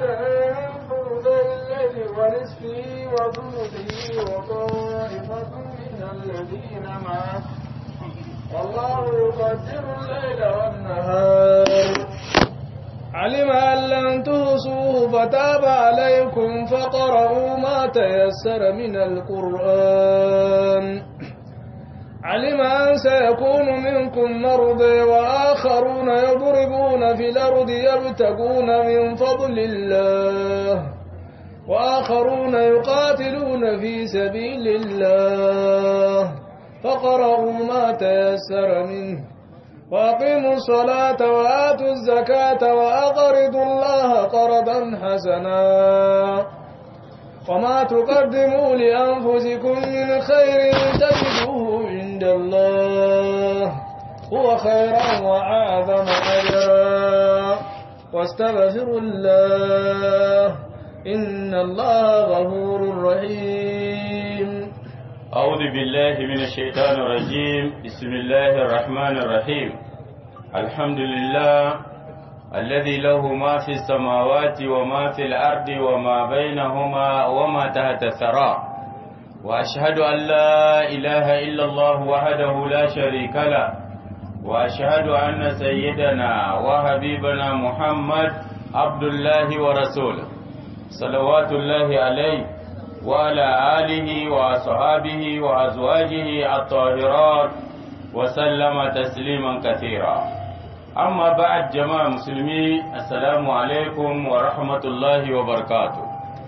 أدنى من ثلثي الليل ونصفه وثلثه وطائفة من الذين معه والله يقدر الليل والنهار علم أن لن تحصوه فتاب عليكم فقرأوا ما تيسر من القرآن علم أن سيكون منكم مرضى وآخرون يضربون في الأرض يبتغون من فضل الله وآخرون يقاتلون في سبيل الله فقرأوا ما تيسر منه وأقيموا الصلاة وآتوا الزكاة وأقرضوا الله قرضا حسنا وما تقدموا لأنفسكم من خير تجدوه عند الله هو خيرا وأعظم أجرا واستغفروا الله إن الله غفور رحيم أعوذ بالله من الشيطان الرجيم بسم الله الرحمن الرحيم الحمد لله الذي له ما في السماوات وما في الأرض وما بينهما وما تحت الثرى وأشهد أن لا إله إلا الله وحده لا شريك له وأشهد أن سيدنا وحبيبنا محمد عبد الله ورسوله صلوات الله عليه وعلى آله وأصحابه وأزواجه الطاهرات وسلم تسليما كثيرا أما بعد جماعة مسلمي السلام عليكم ورحمة الله وبركاته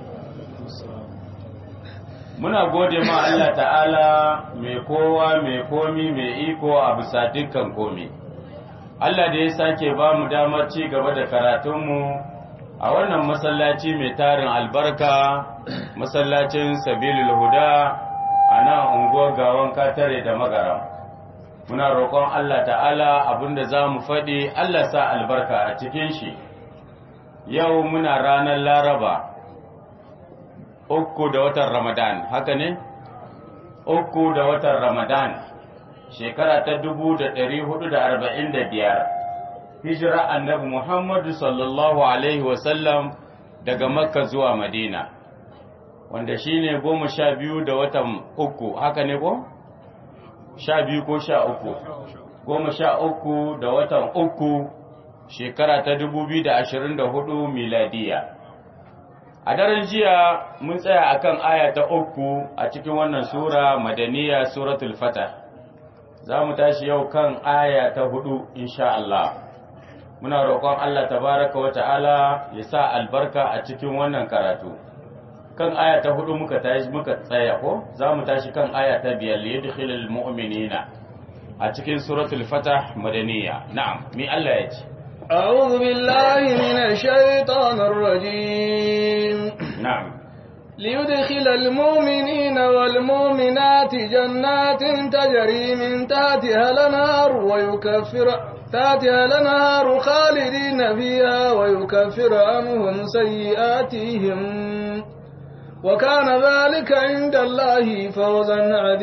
muna gode ma Allah ta'ala mai kowa mai komi mai iko a bisa dukkan komi Allah da ya sake ba mu damar ci gaba da karatunmu a wannan masallaci mai tarin albarka masallacin sabilul huda a nan unguwar gawan katare da magara muna roƙon Allah ta'ala abinda za mu faɗi Allah sa albarka a cikin shi yau muna ranar laraba uku da watan ramadan haka ne uku da watan ramadan shekara ta dubu da ɗari hudu da arba'in da biyar hijira annabi Muhammadu sallallahu Alaihi wasallam daga Makka zuwa Madina, wanda shi ne goma sha biyu da watan uku, haka ne ko? Sha biyu ko sha uku, goma sha uku da watan uku shekara ta dubu biyu da ashirin da hudu miladiya. A daren jiya mun tsaya akan aya ta uku a cikin wannan Sura Madaniya Suratul Fatah. Za mu tashi yau kan aya ta hudu, insha Allah. muna roƙon Allah tabaraka wa ta'ala ya sa albarka a cikin wannan karatu kan aya ta hudu muka tashi muka tsaya ko za mu tashi kan aya ta biyar li yadkhilul mu'minina a cikin suratul fatah madaniya na'am mi Allah ya ce أعوذ بالله من الشيطان الرجيم na'am ليدخل المؤمنين والمؤمنات جنات تجري من تحتها الأنهار ويكفر تحتها الأنهار خالدين فيها ويكفر عنهم سيئاتهم وكان ذلك عند الله فوزا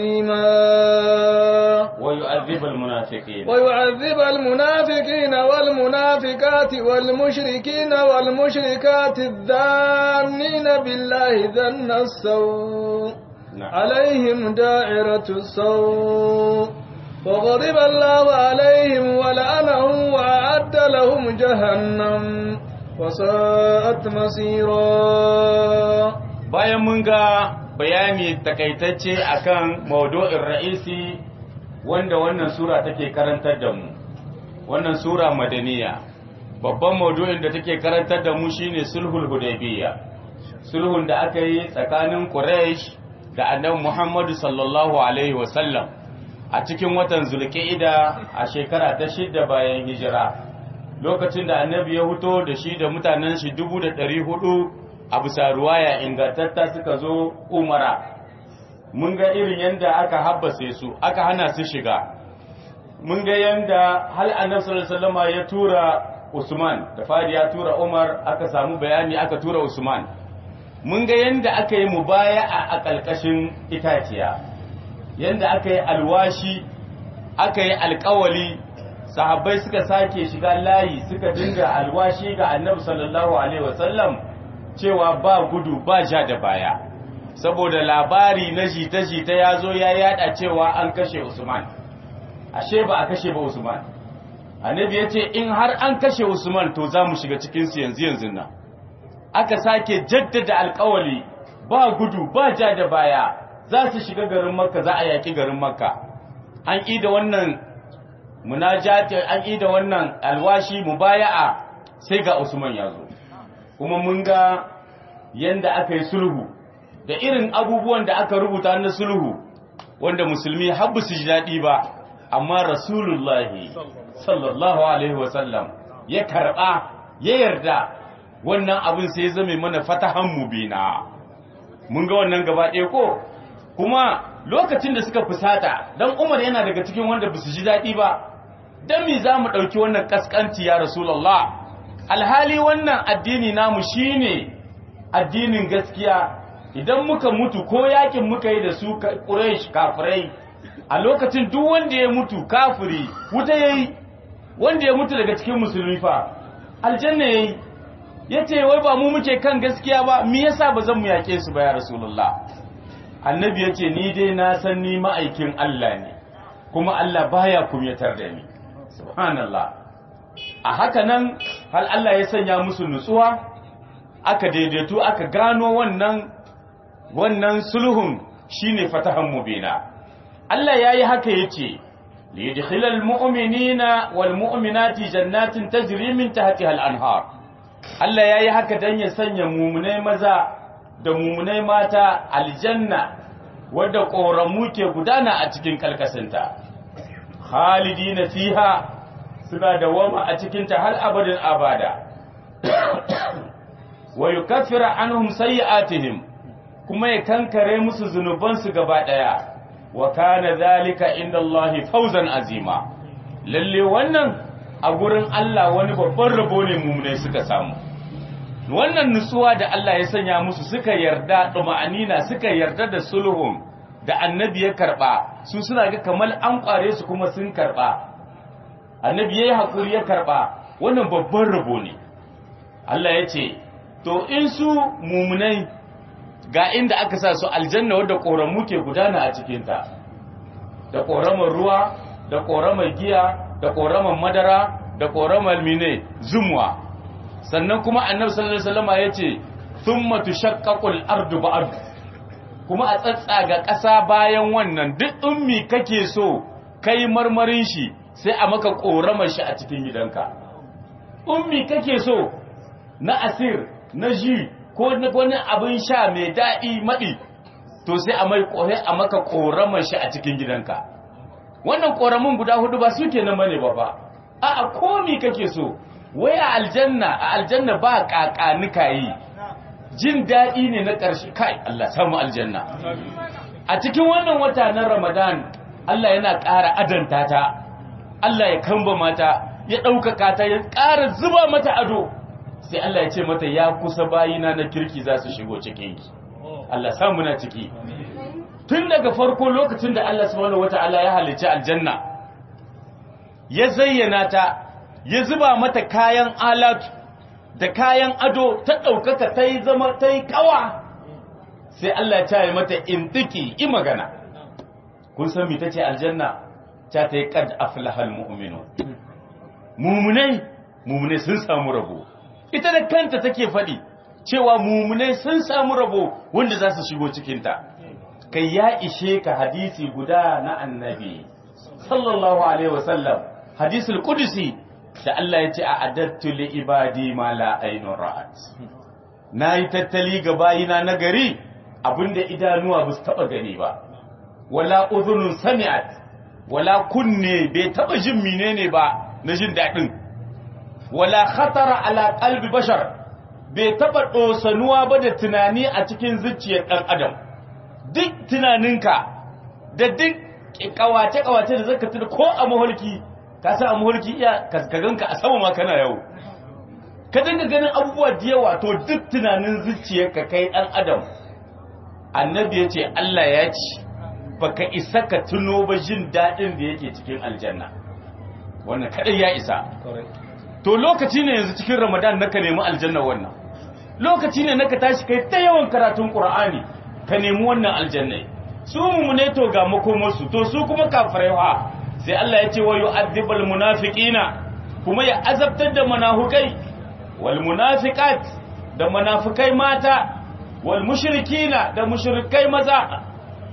عظيما ويعذب المنافقين ويعذب المنافقين والمنافقات والمشركين والمشركات الذانين بالله ذن السوء نعم عليهم دائرة السوء وغضب الله عليهم ولعنهم وأعد لهم جهنم وساءت مصيرا bayan mun ga bayani takaitacce akan maudu'in ra'isi wanda wannan sura take karantar da mu wannan sura madaniya babban maudu'in da take karantar da mu shine sulhul hudaybiyya sulhun da aka yi tsakanin quraish da annabi muhammadu sallallahu alaihi wasallam a cikin watan zulqa'ida a shekara ta shidda bayan hijira lokacin da annabi ya huto da shi da mutanen shi dubu da ɗari hudu a bisa ruwaya ingantatta suka zo umara mun ga irin yadda aka habbase su aka hana su shiga mun ga yadda hal annabi sallallahu alaihi wasallam ya tura Usman da fari ya tura Umar aka samu bayani aka tura Usman mun ga yadda aka yi mubaya'a a ƙalƙashin itaciya yadda aka yi alwashi aka yi alƙawali sahabbai suka sake shiga layi suka dinga alwashi ga annabi sallallahu alaihi wasallam cewa ba gudu ba ja da baya saboda labari na jita-jita ya zo ya yada cewa an kashe usman ashe ba a kashe ba usman annabi ya ce in har an kashe usman to za mu shiga cikinsu yanzu yanzu nan aka sake jaddada alkawali ba gudu ba ja da baya za su shiga garin makka za a yaki garin makka an ƙi da wannan munajati an ƙi da wannan alwashi mubaya'a sai ga usman ya zo kuma mun ga yanda aka yi sulhu da irin abubuwan da aka rubuta na sulhu wanda musulmi habbu su ji daɗi ba amma rasulullahi sallallahu alaihi wasallam ya karɓa ya yarda wannan abin sai ya zame mana fatahan mubina mun ga wannan gaba ɗaya ko kuma lokacin da suka fusata dan Umar yana daga cikin wanda ba su ji daɗi ba dan me za mu ɗauki wannan kaskanci ya rasulullah alhali wannan addini namu shine addinin gaskiya idan muka mutu ko yakin muka yi da su Quraysh kafirai a lokacin duk wanda ya mutu kafiri wuta yayi wanda ya mutu daga cikin musulmi fa aljanna yayi yace wai ba mu muke kan gaskiya ba me yasa ba zan mu yake su ba ya rasulullah annabi yace ni dai na san ni ma'aikin Allah ne kuma Allah baya kumyatar da ni subhanallah a haka nan hal Allah ya sanya musu nutsuwa aka daidaito aka gano wannan wannan sulhun shine fatahan mubina Allah yayi haka yace liyadkhilal mu'minina wal mu'minati jannatin tajri min tahtiha al anhar Allah yayi haka dan ya sanya mumunai maza da mumunai mata aljanna wadda koramu ke gudana a cikin kalkasinta khalidina fiha suna dawama a cikin ta har abadin abada wa yukaffiru anhum sayyi'atihim kuma ya kankare musu zunubansu gaba daya wa kana zalika inda Allah fawzan azima lalle wannan a gurin Allah wani babban rabo ne mumunai suka samu wannan nutsuwa da Allah ya sanya musu suka yarda duma'anina suka yarda da sulhun da annabi ya karba su suna ga kamar an kware su kuma sun karba annabi yayi hakuri ya karba wannan babban rabo ne Allah ya ce to in su mumunai ga inda aka sa su aljanna wadda ƙoramu ke gudana a cikinta da ƙoramar ruwa da ƙoramar giya da ƙoramar madara da ƙoramar mine zumwa sannan kuma annabi sallallahu alaihi wasallam ya ce thumma tushaqqaqul ardu ba'd kuma a tsatsaga ƙasa bayan wannan duk ummi kake so kai marmarin shi sai a maka ƙoramar shi a cikin gidanka ummi kake so na asir na ji ko wani abin sha mai daɗi maɗi to sai a mai ƙohe a maka ƙoramar shi a cikin gidanka wannan ƙoramin guda hudu ba su ke nan bane ba ba a a komi kake so wai a aljanna a aljanna ba ƙaƙanuka yi jin daɗi ne na ƙarshe kai Allah samu aljanna a cikin wannan wata na ramadan Allah yana ƙara adanta ta Allah ya kamba mata ya ɗaukaka ta ya ƙara zuba mata ado sai Allah ya ce mata ya kusa bayina na kirki za su shigo cikin ki Allah samu na ciki tun daga farko lokacin da Allah subhanahu wataala ya halicci aljanna ya zayyana ta ya zuba mata kayan alatu da kayan ado ta ɗaukaka ta yi zama ta yi kawa sai Allah ya ce mata intiki i magana kun san me tace aljanna ta ta yi qad aflahal mu'minun mumunai mumunai sun samu rabo ita da kanta take faɗi cewa mumunai sun samu rabo wanda za su shigo cikinta kai ya ishe ka hadisi guda na annabi sallallahu alaihi wasallam hadisul qudsi da Allah ya ce a adattu li ibadi ma la aynun ra'at nayi tattali ga bayina na gari abinda idanuwa ba su taba gani ba wala udhunun sami'at wala kunne bai taba jin menene ba na jin dadin wala khatara ala qalbi bashar bai taba dosanuwa ba da tunani a cikin zuciyar dan adam duk tunaninka da duk kawace kawace da zaka tuna ko a maholki ka san a maholki iya kaskaganka a sama ma kana yau ka dinga ganin abubuwa da yawa to duk tunanin zuciyarka kai dan adam annabi ya ce Allah ya ce baka isa ka tuno ba jin dadin da yake cikin aljanna wannan kadai ya isa to lokaci ne yanzu cikin ramadan na ka nemi aljanna wannan lokaci ne naka tashi kai ta yawan karatun qur'ani ka nemi wannan aljannai su mumune to ga makomarsu to su kuma kafirai fa sai Allah ya ce wa yu'adhibul munafiqina kuma ya azabtar da munafikai wal munafiqat da munafikai mata wal mushrikina da mushrikai maza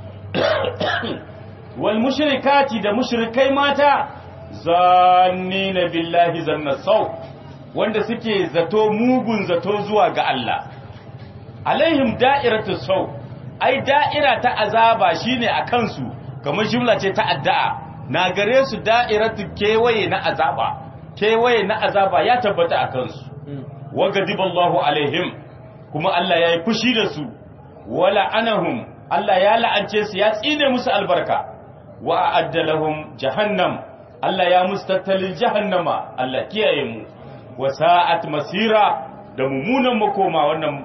wal mushrikati da mushrikai mata zannina billahi zanna sau wanda suke zato mugun zato zuwa ga Allah alaihim da'iratu sau ai da'ira ta azaba shine a kansu kamar jumla ce ta addu'a na gare su da'iratu kewaye na azaba kewaye na azaba ya tabbata a kansu wa gadiballahu alaihim kuma Allah ya yi fushi da su wala anahum Allah ya la'ance su ya tsine musu albarka wa a'addalahum jahannam Allah ya musu tattalin jahannama Allah kiyaye mu wa sa'at masira da mummunan makoma wannan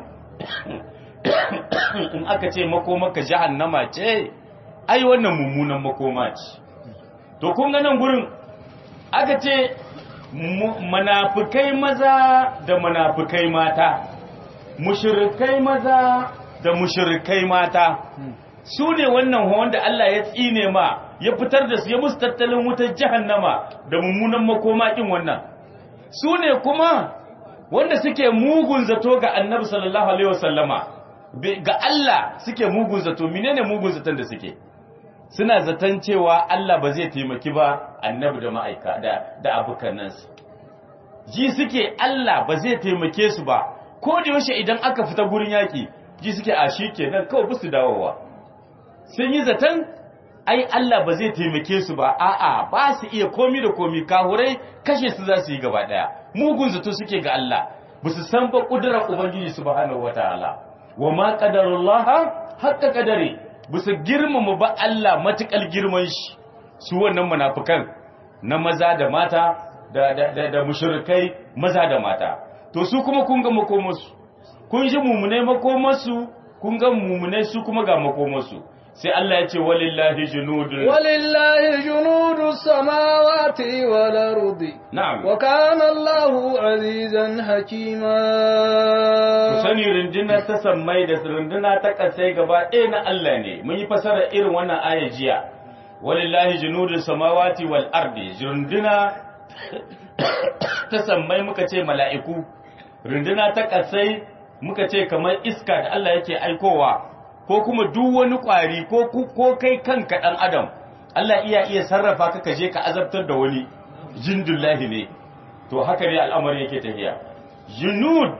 in aka ce makomaka jahannama ce ai wannan mummunan makoma ce to kun ga nan gurin aka ce munafikai maza da munafikai mata mushrikai maza da mushrikai mata su ne wannan wanda Allah ya tsine ma ya fitar da su ya musu tattalin wutar jahannama da mummunan makoma kin wannan su ne kuma wanda suke mugun zato ga annabi sallallahu alaihi wasallama ga Allah suke mugun zato menene mugun zaton da suke suna zaton cewa Allah ba zai taimaki ba annabi da ma'aika da da abukanansu ji suke Allah ba zai taimake su ba ko da yaushe idan aka fita gurin yaki ji suke a shi kenan kawai busu dawowa sun yi zaton ai Allah ba zai taimake su ba a'a ba su iya komi da komi kahurai kashe su za su yi gaba daya mugun zato suke ga Allah ba su san ba kudurar ubangiji subhanahu wataala wa ma qadarullah haqqa qadari ba su girmama ba Allah matukal girman shi su wannan munafikan na maza da mata da da da, da mushrikai maza da mata to su kuma kun ga makomarsu kun ji mumune makomarsu kun ga mumune su kuma ga makomarsu sai Allah ya ce walillahi junudun walillahi junudu samawati wal ardi na'am wa kana Allahu azizan hakima ku sani rundunar ta sammai da runduna ta kasai gaba ɗaya na Allah ne mun yi fasara irin wannan aya jiya walillahi junudu samawati wal ardi runduna ta sammai muka ce mala'iku runduna ta kasai muka ce kamar iska da Allah yake aikowa ko kuma duk wani ƙwari ko ko kai kanka ɗan adam Allah iya iya sarrafa ka kaje ka azabtar da wani jindullahi ne to haka ne al'amari yake tafiya junud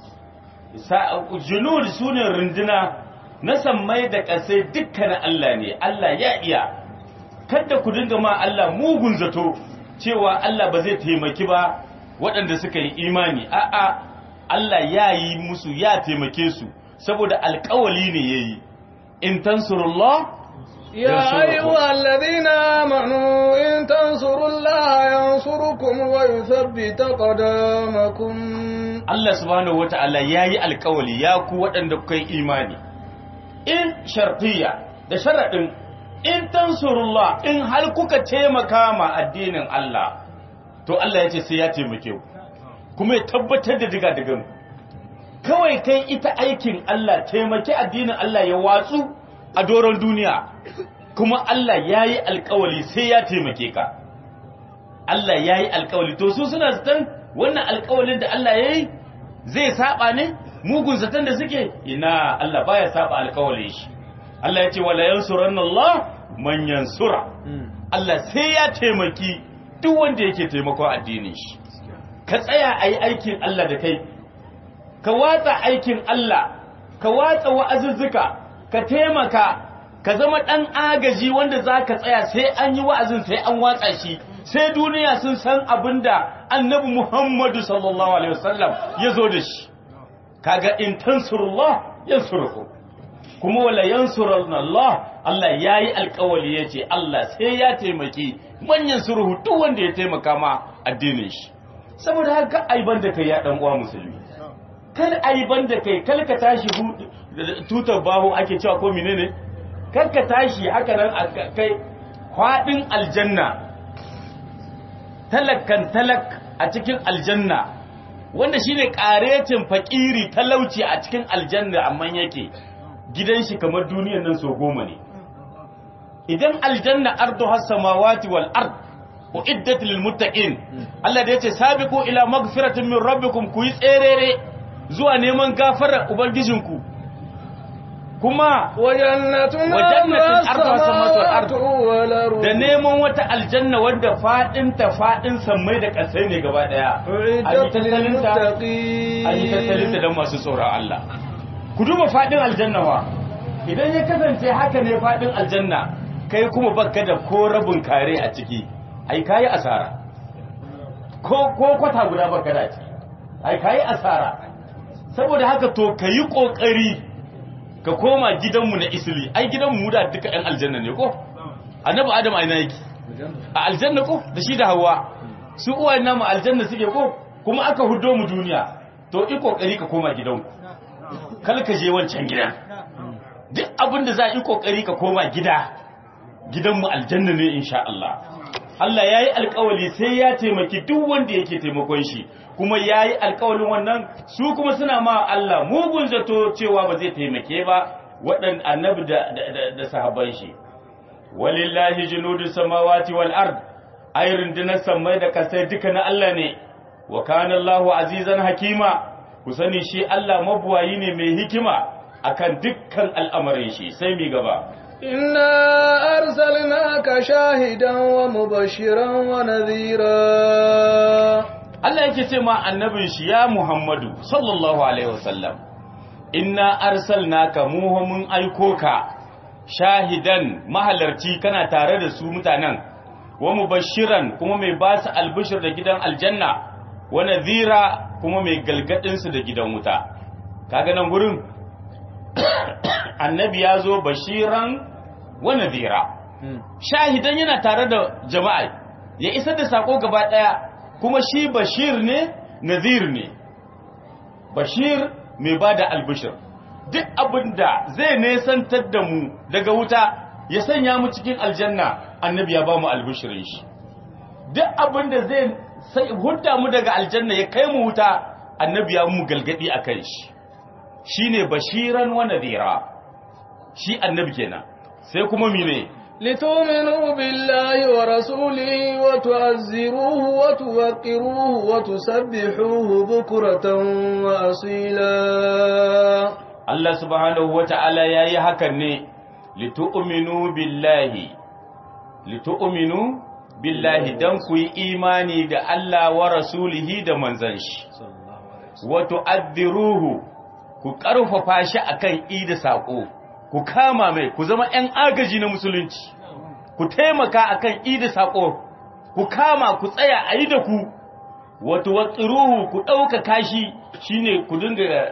junud sune runduna na sammai da ƙasai dukkanin Allah ne Allah ya iya kada ku dinga ma Allah mugun zato cewa Allah ba zai taimaki ba waɗanda suka yi imani a'a Allah ya yi musu ya taimake su saboda alkawali ne ya yi in tansurullah يا أيها الذين آمنوا إن تنصروا الله ينصركم ويثبت قدامكم Allah subhanahu wata'ala ya yi alkawali ya ku waɗanda kuka yi imani in shartiya da sharaɗin in tansurullah in har kuka taimaka ma addinin Allah to Allah ya ce sai ya taimake ku kuma ya tabbatar da diga digan kawai kai ita aikin Allah taimaki addinin Allah ya watsu a doron duniya kuma Allah ya yi alkawali sai ya taimake ka Allah ya yi alkawali to su suna zaton wannan alkawalin da Allah ya yi zai saba ne mugun zaton da suke ina Allah baya saba alkawalin shi Allah ya ce wala yansuranna Allah man yansura Allah sai ya taimaki duk wanda yake taimakon addinin shi ka tsaya a yi aikin Allah da kai ka watsa aikin Allah ka watsa wa'azuzzuka ka taimaka ka zama ɗan agaji wanda za ka tsaya sai an yi wa'azin sai an watsa shi sai duniya sun san abin da annabi Muhammadu sallallahu Alaihi wasallam ya zo da shi kaga in tansurullah yansurukum kuma wala yansuran Allah Allah ya yi alkawali ya ce Allah sai ya taimaki manyan suruhu duk wanda ya taimaka ma addinin shi saboda haka aiban da kai ya ɗan uwa musulmi kal aiban da kai kal ka tashi tutar baho ake cewa ko menene kar ka tashi haka nan a kai kwaɗin aljanna talakkan talak a cikin aljanna wanda shine karetin fakiri talauci a cikin aljanna amma yake gidan shi kamar duniyar nan so goma ne idan aljanna ardu has samawati wal ard uiddat lil muttaqin Allah da yace sabiqu ila magfiratin min rabbikum ku yi tserere zuwa neman gafarar ubangijinku kuma وجنة وجنة أرضها أرضها السماوات والأرض. السماوات والأرض da neman wata aljanna wanda fadin ta fadin sammai da kasai ne gaba daya an yi أعدت tattalinta للمتقين an yi tattalinta don masu tsoron Allah ku duba fadin aljanna wa idan ya kasance haka ne fadin aljanna kai kuma baka da ko rabin kare a ciki ai kayi asara ko ko kwata guda baka da a ciki ai kayi asara saboda haka to kayi kokari ka koma gidanmu na isli ai gidanmu mu da duka ɗan aljanna ne ko annabi adam a ina yake a aljanna ko da shi da hawa su uwayen namu aljanna suke ko kuma aka hudo mu duniya to i kokari ka koma gidanku kal ka je wancan gidan duk abin da za a yi kokari ka koma gida gidanmu aljanna ne insha Allah Allah ya yi alkawali sai ya taimaki duk wanda yake taimakon shi kuma ya yi alkawalin wannan su kuma suna ma Allah mugun zato cewa ba zai taimake ba waɗanda annabi da, da, da, da sahabban shi walillahi junudu samawati wal ard ay rundunar samai da kasai duka na Allah ne wa kana Allahu azizan hakima ku sani shi Allah mabuwayi ne mai hikima akan dukkan al'amarin shi sai mi gaba إنا أرسلناك شاهدا ومبشرا ونذيرا Allah yake ce ma annabin shi ya Muhammadu sallallahu alaihi wasallam inna arsalnaka mu mun aiko ka shahidan mahalarci kana tare da su mutanen wa mubashiran kuma mai ba su albishir da gidan aljanna wa nadhira kuma mai galgadin su da gidan wuta kaga nan gurin annabi ya zo bashiran wa nadhira shahidan yana tare da jama'a ya isar da sako gaba daya kuma shi bashir ne nazir ne bashir mai ba da albishir duk abinda zai nesantar da mu daga wuta ya sanya mu cikin aljanna annabi ya ba mu albishirin shi duk abinda zai sai hudda mu daga aljanna ya kai mu wuta annabi ya mu galgadi a kan shi shine bashiran wa nadira shi annabi kenan sai kuma mine لتؤمنوا بالله ورسوله وتعزروه وتوقروه وتسبحوه بكرة وأصيلا Allah subhanahu wa ta'ala ya yi hakan ne, litu'uminu billahi, litu'uminu billahi don ku yi imani da Allah wa rasulihi da manzan shi, wato addiruhu ku ƙarfafa shi a kan ida saƙo, ku kama mai, ku zama ‘yan agaji na musulunci, ku taimaka a kan ida saƙo, ku kama ku tsaya a yi da ku, wato watsiruhu ku ɗaukaka shi shi ne ku dinga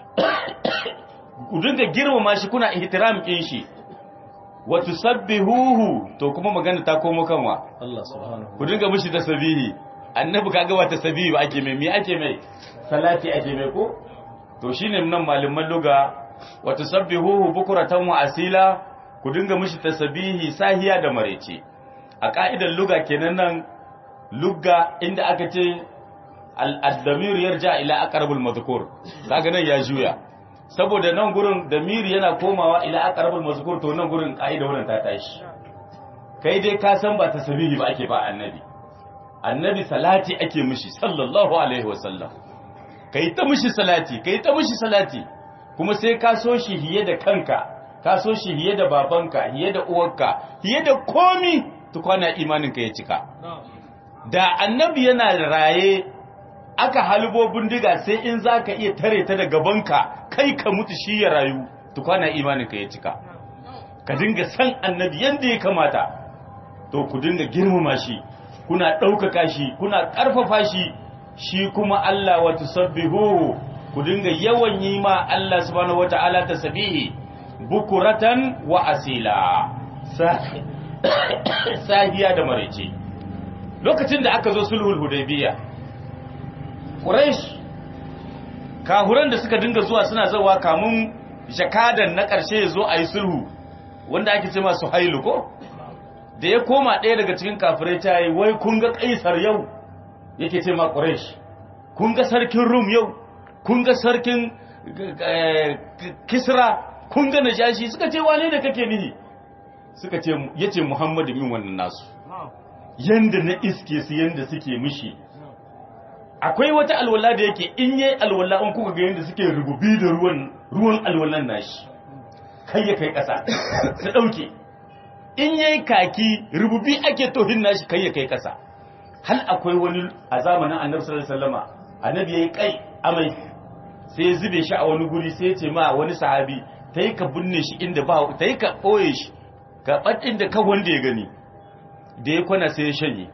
ku dinga girmama shi kuna ihtiram kin shi wa tusabbihuhu to kuma magana ta komo kanwa Allah subhanahu ku dinga mishi tasbihi annabi kaga wa tasbihi ba ake mai me ake mai salati ake mai ko to shine nan malaman luga wa tusabbihuhu bukratan wa asila ku dinga mishi tasbihi sahiya da marece a ka'idar luga kenan nan luga inda aka ce al-damir yarja ila aqrabul madhkur kaga nan ya juya saboda nan gurin damiri yana komawa ila aqrabul mazkur to nan gurin kaida wannan ta tashi kai dai ka san ba tasbihi ba ake ba annabi annabi salati ake mishi sallallahu alaihi wasallam kai ta mishi salati kai ta mishi salati kuma sai ka so shi hiye da kanka ka so shi hiye da babanka hiye da uwarka hiye da komi tukwana imanin ka ya cika da annabi yana raye aka halbo bindiga sai in za ka iya tare ta da gabanka kai ka mutu shi ya rayu tukwana imaninka ya cika ka dinga san annabi yadda ya kamata to ku dinga girmama shi kuna ɗaukaka shi kuna ƙarfafa shi shi kuma Allah wa tusabbihu ku dinga yawan yi ma Allah subhanahu wata'ala tasbihi bukuratan wa asila sahiya da maraice lokacin da aka zo sulhul hudaybiyah Quraysh kahuran da suka dinga zuwa suna zawa kamun jakadan na ƙarshe ya zo a yi sulhu wanda ake ce masu hailu ko da ya koma ɗaya daga cikin kafirai ta yi wai kun ga ƙaisar yau yake ce ma Quraysh kun ga sarkin rum yau kun ga sarkin kisra kun ga najashi suka ce wane da kake nihi suka ce yace muhammadu min wannan nasu yanda na iske su yanda suke mishi akwai wata alwala da yake in yayi alwala in kuka ga yanda suke rububi da ruwan ruwan alwalan nashi kai ya kai kasa su dauke in yayi kaki rububi ake tohin nashi kai ya kai kasa hal akwai wani a zamanin annabi sallallahu alaihi wasallama annabi yayi kai amai sai ya zube shi a wani guri sai ya ce ma wani sahabi tayi ka binne shi inda ba tayi ka boye shi ka badin da ka wanda ya gani da ya kwana sai ya shanye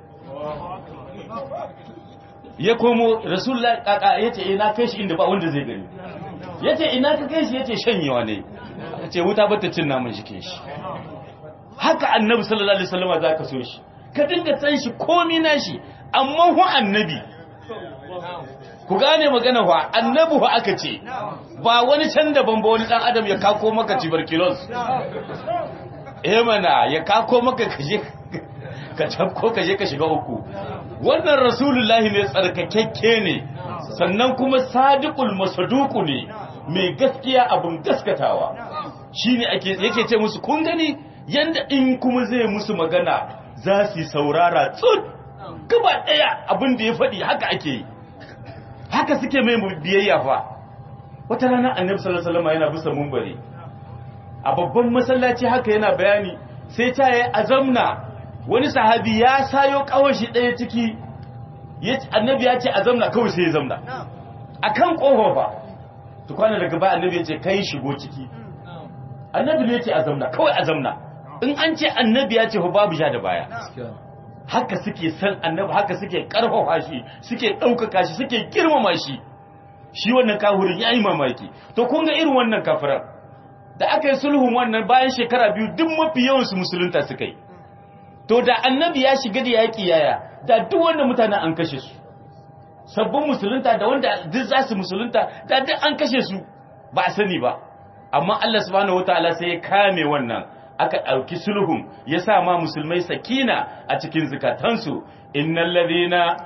ya komo rasulullah kaka yace ina kai shi inda ba wanda zai gani yace ina ka kai shi yace shanyewa ne yace wuta bata cin namun jikin shi haka annabi sallallahu alaihi wasallam zaka so shi ka dinga san shi komi nashi amma hu annabi ku gane magana wa annabi hu aka ce ba wani can daban ba wani dan adam ya kako maka tuberculosis eh mana ya kako maka kaje ka tabko kaje ka shiga uku wannan rasulullahi ne tsarkakekke ne sannan kuma sadiqul masaduku ne mai gaskiya abun gaskatawa shine ake yake ce musu kun gani yanda in kuma zai musu magana za su saurara tsut gaba daya abin da ya faɗi haka ake yi haka suke mai biyayya fa wata rana annabi sallallahu alaihi wasallam yana bisa munbari a babban masallaci haka yana bayani sai ta yi azamna wani sahabi ya sayo kawashi ɗaya ciki annabi ya ce azamna kawai sai ya zamna akan kofa fa tukwana daga ba annabi ya ce kai shigo ciki annabi ne ya ce azamna kawai azamna in an ce annabi ya ce fa babu ja da baya haka suke san annabi haka suke karfafa shi suke ɗaukaka shi suke girmama shi shi wannan kahurin ya yi mamaki to kun ga irin wannan kafiran da aka yi sulhun wannan bayan shekara biyu duk mafi yawansu musulunta suka yi to da annabi ya shiga da yaƙi yaya da duk wanda mutanen an kashe su sabbin musulunta da wanda duk za su musulunta da duk an kashe su ba a sani ba amma Allah subhanahu wataala sai ya kame wannan aka ɗauki sulhun ya sa ma musulmai sakina a cikin zukatansu innal ladhina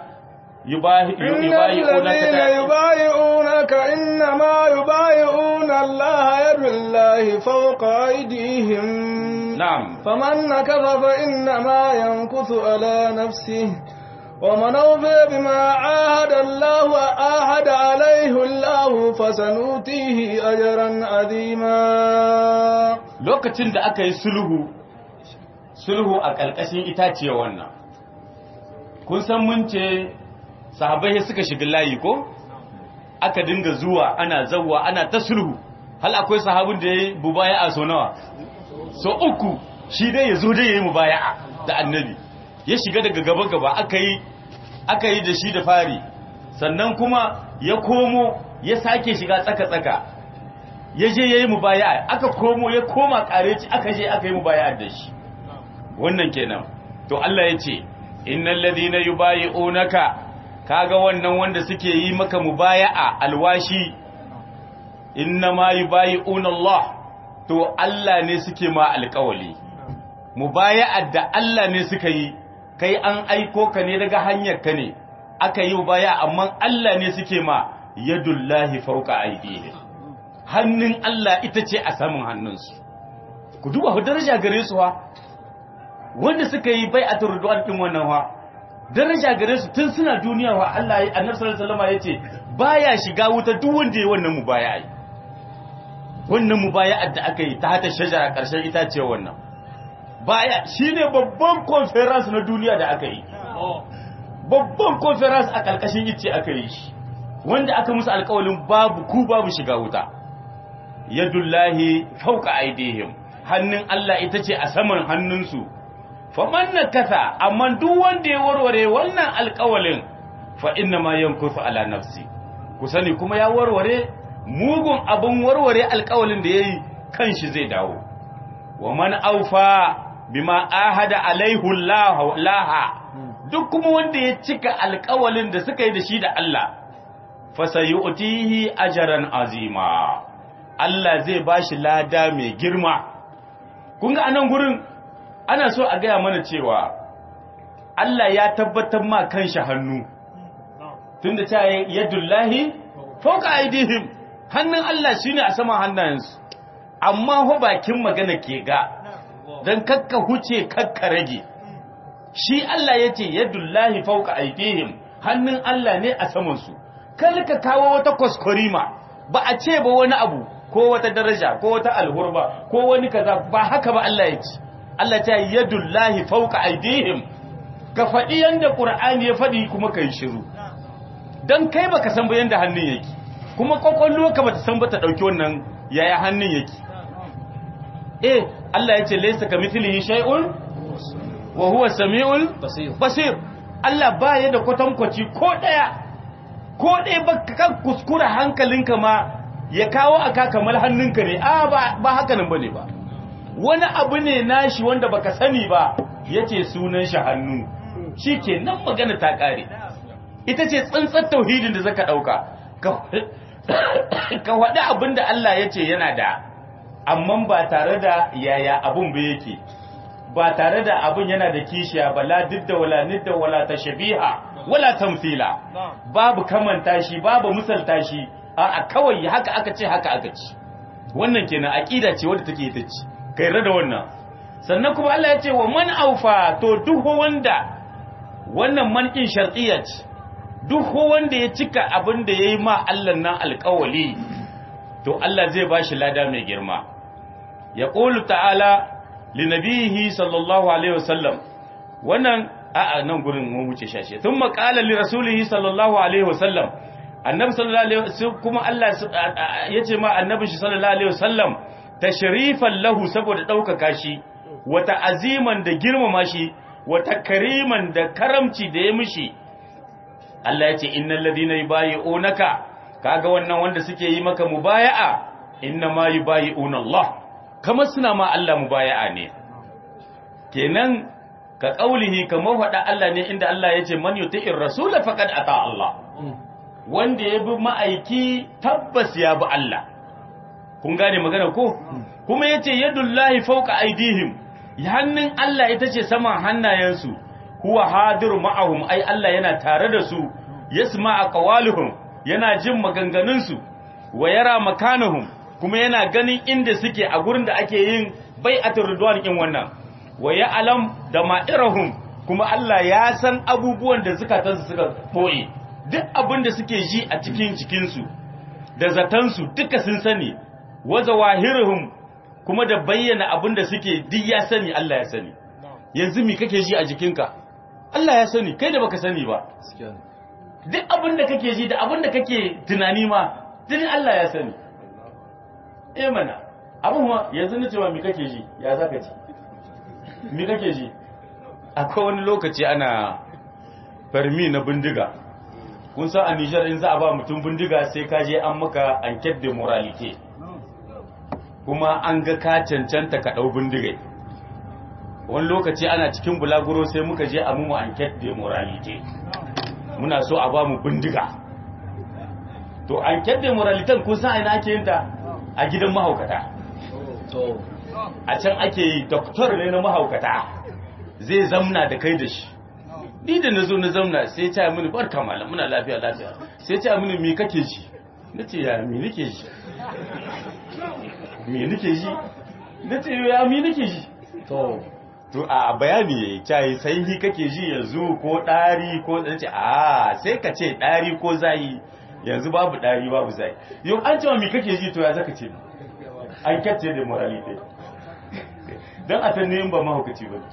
يبايعونك إنما يبايعون الله يد الله فوق أيديهم نعم فمن نكث فإنما ينكث على نفسه ومن أوفي بما عاهد الله عاهد عليه الله فسنؤتيه أجرا عظيما lokacin da aka yi sulhu sulhu a ƙarƙashin itaciya wannan kun san mun ce sahabbai suka shiga layi ko aka dinga zuwa ana zawwa ana ta sulhu hal akwai sahabin da yayi mubaya'a so nawa so uku shi dai yazo dai yayi mubaya'a da annabi ya shiga daga gaba gaba aka yi aka yi da shi da fari sannan kuma ya komo ya sake shiga tsaka tsaka ya je yayi mubaya'a aka komo ya koma kareci aka je aka yi mubaya'a da shi wannan kenan to Allah ya ce innal ladina yubayi'unaka kaga wannan wanda suke yi maka mubaya'a alwashi innama yubayi'una Allah to Allah ne suke ma alƙawali mubaya'a da Allah ne suka yi kai an aiko ka ne daga hanyar ka ne aka yi mubaya'a amma Allah ne suke ma yadullahi fawqa aydihim hannun Allah ita ce a saman hannunsu ku duba daraja gare su wa wanda suka yi bai'atul ridwan din wannan wa daraja gare su tun suna duniya wa Allah ya annabi sallallahu alaihi wasallam yace baya shiga wuta duk wanda yayi wannan mubaya'a wannan mubaya'a da aka yi ta hata shajara karshen itace wannan baya shine babban conference na duniya da aka yi babban conference a karkashin ice aka yi shi wanda aka musu alƙawalin babu ku babu shiga wuta yadullahi fawqa aydihim hannun Allah ita ce a saman hannunsu faman na kasa amma duk wanda ya warware wannan alkawalin fa inna ma yankusu ala nafsi ku sani kuma ya warware mugun abin warware alkawalin da yayi kanshi zai dawo wa man aufa bima ahada alaihu laha duk kuma wanda ya cika alkawalin da suka yi da shi da Allah fa sayu'tihi ajran azima Allah zai bashi lada mai girma kun ga anan gurin ana so a gaya mana cewa Allah ya tabbatar ma kanshi hannu tunda ta yadullahi fawqa aydihim hannun Allah shine a sama hannayensu amma ho bakin magana ke ga dan kakka huce kakka rage shi Allah yace yadullahi fawqa aydihim hannun Allah ne a saman su kar ka kawo wata kwaskwarima ba a ce ba wani abu ko wata daraja ko wata alhurba ko wani kaza ba haka ba Allah ya ce Allah ta yadullahi fawqa aydihim ka faɗi yanda Qur'ani ya faɗi kuma kai shiru dan kai baka san ba yanda hannun yake kuma kokollo ka bata san ba ta dauki wannan yaya hannun yake eh Allah ya ce laysa kamithlihi shay'un wa huwa samiul basir Allah ba ya da kwatankwaci ko daya ko ɗaya ba ka kuskura hankalinka ma ya kawo aka kamar hannunka ne a ba haka nan ba ne ba wani abu ne nashi wanda baka sani ba ya ce sunan shi hannu shi ke nan magana ta ƙare ita ce tsantsar tauhidin da zaka ɗauka ka faɗi abin da Allah ya ce yana da amma ba tare da yaya abin ba yake ba tare da abin yana da kishiya ba la didda wala nidda wala tashabiha wala tamthila babu kamanta shi babu misalta shi a kawai haka aka ce haka aka ci wannan kenan aqida ce wadda take ita ce kai rada wannan sannan kuma Allah ya ce wa man aufa to duk wanda wannan man din shartiyya ce duk wanda ya cika abin da yayi ma Allah nan alƙawali to Allah zai bashi lada mai girma ya qulu ta'ala linabihi sallallahu alaihi wasallam wannan a'a nan gurin mun wuce shashe tun maƙala li rasulihi sallallahu alaihi wasallam annabi sallallahu alaihi wasallam kuma Allah yace ma annabi shi sallallahu alaihi wasallam tashrifan lahu saboda daukaka shi wa ta'aziman da girmama shi wa takriman da karamci da ya mishi Allah yace innal ladina yubayi'unaka kaga wannan wanda suke yi maka mubaya'a inna ma yubayi'una Allah kamar suna ma Allah mubaya'a ne kenan ka ƙaulihi kamar faɗa Allah ne inda Allah ya ce man yuti'ir rasula faqad ata Allah wanda ya bi ma'aiki tabbas ya bi Allah kun gane magana ko kuma yace yadullahi fawqa aydihim hannun Allah ita ce saman hannayensu huwa hadir ma'ahum ai Allah yana tare da su yasma aqwaluhum yana jin maganganun su wa yara makanahum kuma yana ganin inda suke a gurin da ake yin bai'atul ridwan kin wannan wa ya alam da ma'irahum kuma Allah ya san abubuwan da zukatansu suka boye duk abin da suke ji a cikin jikinsu da zatansu duka sun sani wa zawahirhum kuma da bayyana abin da suke duk ya sani Allah ya sani yanzu me kake ji a jikinka Allah ya sani kai da baka sani ba duk abin da kake ji da abin da kake tunani ma duk Allah ya sani eh mana abin ma yanzu na cewa me kake ji ya zaka ci mi kake ji akwai wani lokaci ana farmi na bindiga kun san a Nijar in za a ba mutum bindiga sai ka je an maka enquête de moralité kuma an ga ka cancanta ka dau bindiga wani lokaci ana cikin bulaguro sai muka je a mu enquête de moralité muna so a ba mu bindiga to enquête de moralité kun san ina ake yin ta a gidan mahaukata a can ake yi doktor ne na mahaukata zai zamna da kai da shi ni da na zo na zamna sai ta mini barka malam muna lafiya lafiya sai ta mini me kake ji na ce ya me nake ji me nake ji na ce ya me nake ji to to a bayani yayi cai sai hi kake ji yanzu ko dari ko ce a sai ka ce dari ko zai yanzu babu dari babu zai yau an ce me kake ji to ya zaka ce an kyace da morality don a tanne yin ba mahaukaci ba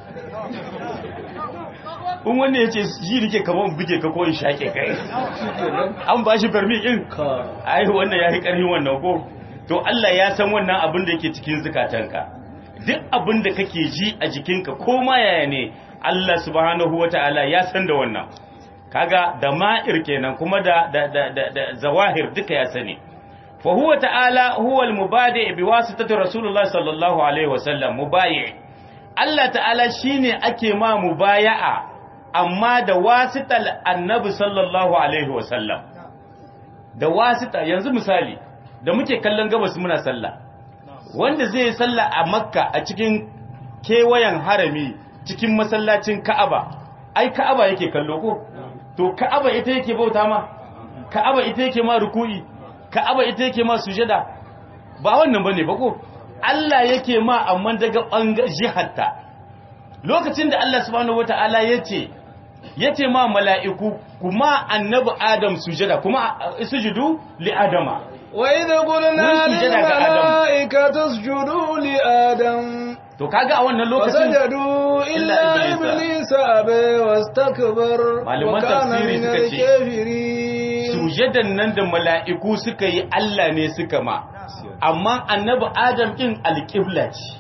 in wanda ya ce ji nike kamar in buge ka ko in shaƙe kai an ba shi farmi in ai wannan ya yi ƙarfin wannan ko to Allah ya san wannan abin da yake cikin zukatanka duk abin da kake ji a jikinka ko ma yaya ne Allah subhanahu wata'ala ya san da wannan kaga da ma'ir kenan kuma da da da da zawahir duka ya sani فهو تعالى هو المبادئ بواسطة رسول الله صلى الله عليه وسلم مبايع الله تعالى شيني أكي ما مبايعة أما دا واسطة النبي صلى الله عليه وسلم da wasita yanzu misali da muke kallon gabas muna sallah wanda zai sallah a makka a cikin kewayen harami cikin masallacin ka'aba ai ka'aba yake kallo ko to ka'aba ita yake bauta ma ka'aba ita yake ma ruku'i ka'aba ita yake ma sujada ba wannan bane ba ko Allah yake ma amma daga bangar jiharta lokacin da Allah subhanahu wataala yace yace ma mala'iku kuma annabi Adam sujada kuma sujudu li Adama وإذ قلنا Wurin sujada ga Adam. للملائكة اسجدوا لآدم to kaga a wannan lokacin فسجدوا إلا إلا إبليس. إبليس أبى واستكبر Malaman وكان tafsiri من suka ce, الكافرين sujadan nan da mala'iku suka yi Allah ne suka ma amma annabi Adam din alƙibla ce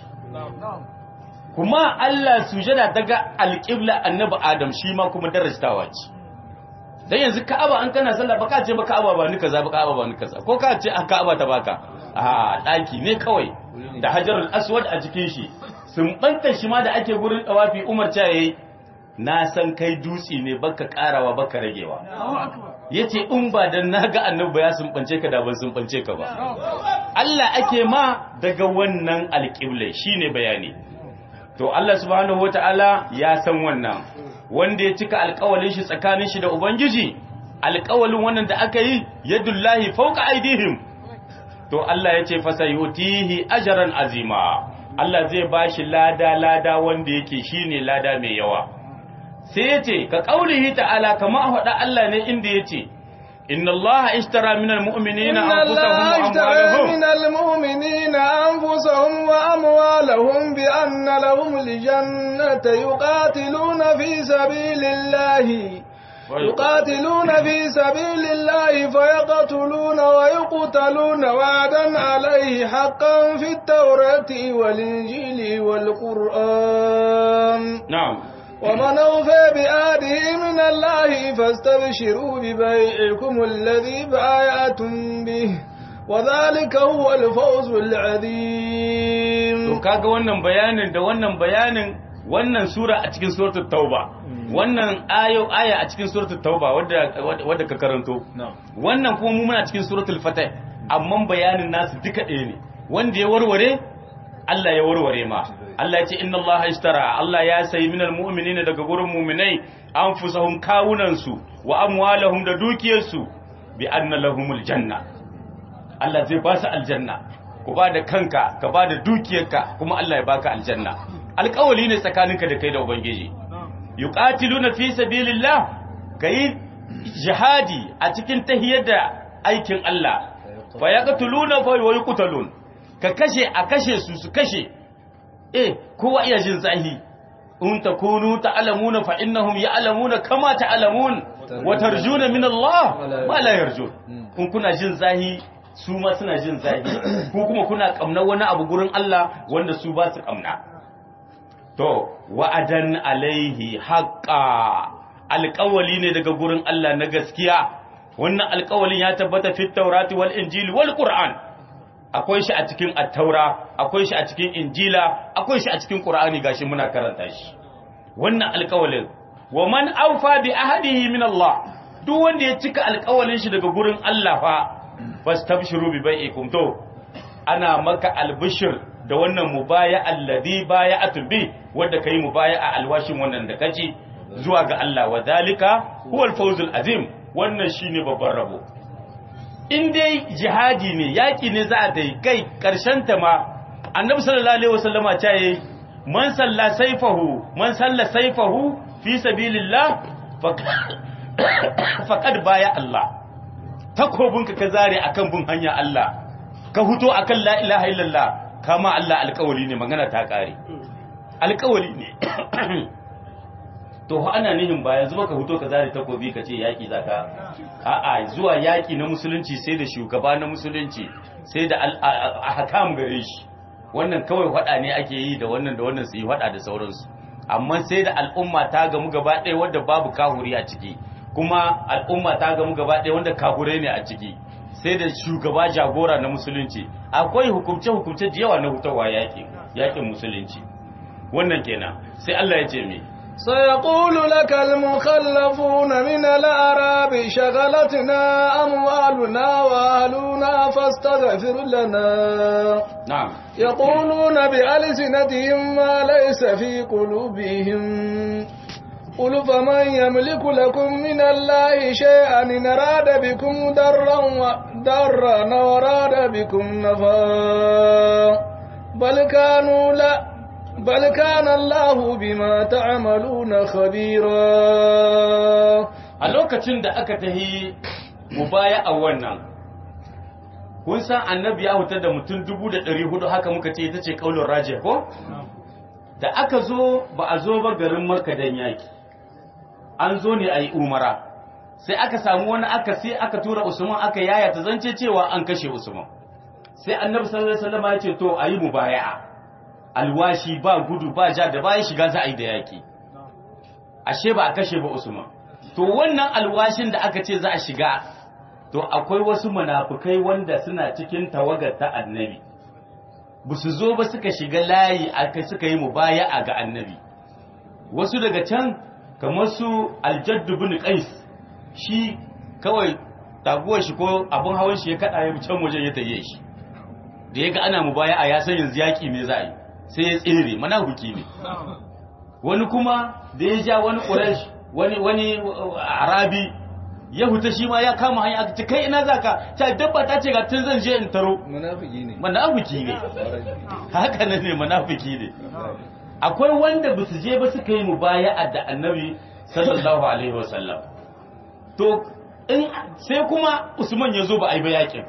kuma Allah sujada daga alƙibla annabi Adam shi ma kuma darajawa ce dan yanzu Ka'aba an kana sallah baka ce ba Ka'aba ba ni kaza ba Ka'aba ba ni kaza ko ka ce a Ka'aba ta baka a daki ne kawai da Hajarul Aswad a cikin shi sun banta shi ma da ake gurin tawafi Umar ta yayi na san kai dutse ne baka karawa baka ragewa yace in ba dan naga annabi ya sumbance ka da ban sumbance ka ba Allah ake ma daga wannan alƙibla shine bayani to Allah subhanahu wataala ya san wannan wanda ya cika alƙawalin shi tsakanin shi da ubangiji alƙawalin wannan da aka yi yadullahi fawqa aidihim to Allah ya ce fasayutihi ajran azima Allah zai bashi lada lada wanda yake shine lada mai yawa sai ya ce ka ƙaunihi ta'ala kama a faɗa Allah ne inda ya ce inna Allah ishtara minal mu'minina إن الله anfusahum wa اشترى amwalahum من المؤمنين أنفسهم وأموالهم بأن لهم الجنة يقاتلون في سبيل الله يقاتلون في سبيل الله فيقتلون ويقتلون وعدا عليه حقا في التوراة والإنجيل والقرآن na'am ومن أوفى بآده من الله فاستبشروا ببيعكم الذي بايعتم به وذلك هو الفوز to العظيم kaga wannan bayanin da wannan bayanin wannan sura a cikin suratul tauba wannan ayo aya a cikin suratul tauba wadda wadda ka karanto wannan kuma mu muna cikin suratul fatah amma bayanin nasu duka ɗaya ne wanda ya warware Allah ya warware ma Allah ya ce inna Allah ishtara Allah ya sayi minal mu'minina daga gurin mu'minai anfusahum kawunansu wa amwalahum da dukiyarsu bi anna lahumul janna Allah zai ba su aljanna ku ba da kanka ka ba da dukiyarka kuma Allah ya baka aljanna alƙawali ne tsakaninka da kai da ubangiji yuqatiluna fi sabilillah kai jihadi a cikin tahiyar da aikin Allah fa yaqtuluna fa yuqtalun ka kashe a kashe su su kashe eh kowa iya jin zahi in takunu ta'lamuna fa innahum ya'lamuna kama ta'lamun wa tarjuna min Allah ma la yarjun kun kuna jin zahi su ma suna jin zahi ko kuma kuna kamnar wani abu gurin Allah wanda su ba su kamna to wa'adan alaihi haqqa alƙawali ne daga gurin Allah na gaskiya wannan alƙawalin ya tabbata fit taurati wal injili wal qur'an akwai shi a cikin attaura akwai shi a cikin injila akwai shi a cikin qur'ani gashi muna karanta shi wannan alƙawalin wa man awfa bi ahadihi min Allah duk wanda ya cika alƙawalin shi daga gurin Allah fa fastabshiru bi bai'ikum to ana maka albishir da wannan mubaya alladhi baya'atu bi wanda kai mubaya a alwashin wannan da kaci zuwa ga Allah wa zalika huwal fawzul azim wannan shine babban rabo in dai jihadi ne yaki ne za a dai kai karshen ta ma annabi sallallahu alaihi wasallama ta yi man salla saifahu man salla saifahu fi sabilillah faqad baya Allah takobinka ka zare akan bin hanya Allah ka huto akan la ilaha illallah kama Allah alƙawari ne magana ta kare alƙawari ne to ana nihin ba yanzu baka huto ka zare takobi ka ce yaki zaka a'a zuwa yaki na musulunci sai da shugaba na musulunci sai da ahkam gare shi wannan kawai hada ne ake yi da wannan da wannan su yi hada da sauransu amma sai da al'umma ta gamu gaba ɗaya wanda babu kahuri a ciki kuma al'umma ta gamu gaba ɗaya wanda kahure ne a ciki sai da shugaba jagora na musulunci akwai hukumce-hukumce da yawa na hutawa yaƙin yaƙin musulunci wannan kenan sai Allah ya ce me سيقول لك المخلفون من الأعراب شغلتنا أموالنا وأهلنا فاستغفر لنا na'am يقولون بألسنتهم ما ليس في قلوبهم قل فمن يملك لكم من الله شيئا إن أراد بكم ضرا ضرا وراد بكم نفعا بل كانوا لا بل كان الله بما تعملون خبيرا a lokacin da aka tahi mubaya a wannan kun san annabi ya hutar da mutum dubu da ɗari hudu haka muka ce ita ce ƙaunar raje ko da aka zo ba a zo ba garin makka dan yaki an zo ne a yi umara sai aka samu wani aka sai aka tura usman aka yaya ta zance cewa an kashe usman sai annabi sallallahu alaihi wasallam ya ce to a yi mubaya'a alwashi ba gudu ba ja da bayan shiga za a yi da yaki ashe ba a kashe ba usman to wannan alwashin da aka ce za a shiga to akwai wasu munafukai wanda suna cikin tawagar ta annabi ba su zo ba suka shiga layi aka suka yi mubaya'a ga annabi wasu daga can kamar su aljaddu bin qais shi kawai taguwar shi ko abin hawan shi ya kada ya can wajen ya taye shi da ya ga ana mubaya'a ya san yanzu yaki me za a yi sai ya tsere munafiki ne wani kuma da ya ja wani quraish wani wani arabi ya huta shi ma ya kama hanya aka ce kai ina zaka ta dabba ta ce ga tun zan je in taro munafiki ne munafiki ne haka nan ne munafiki ne akwai wanda ba su je ba suka yi mubaya'a da annabi sallallahu alaihi wasallam to in sai kuma usman ya zo ba a yi ba yakin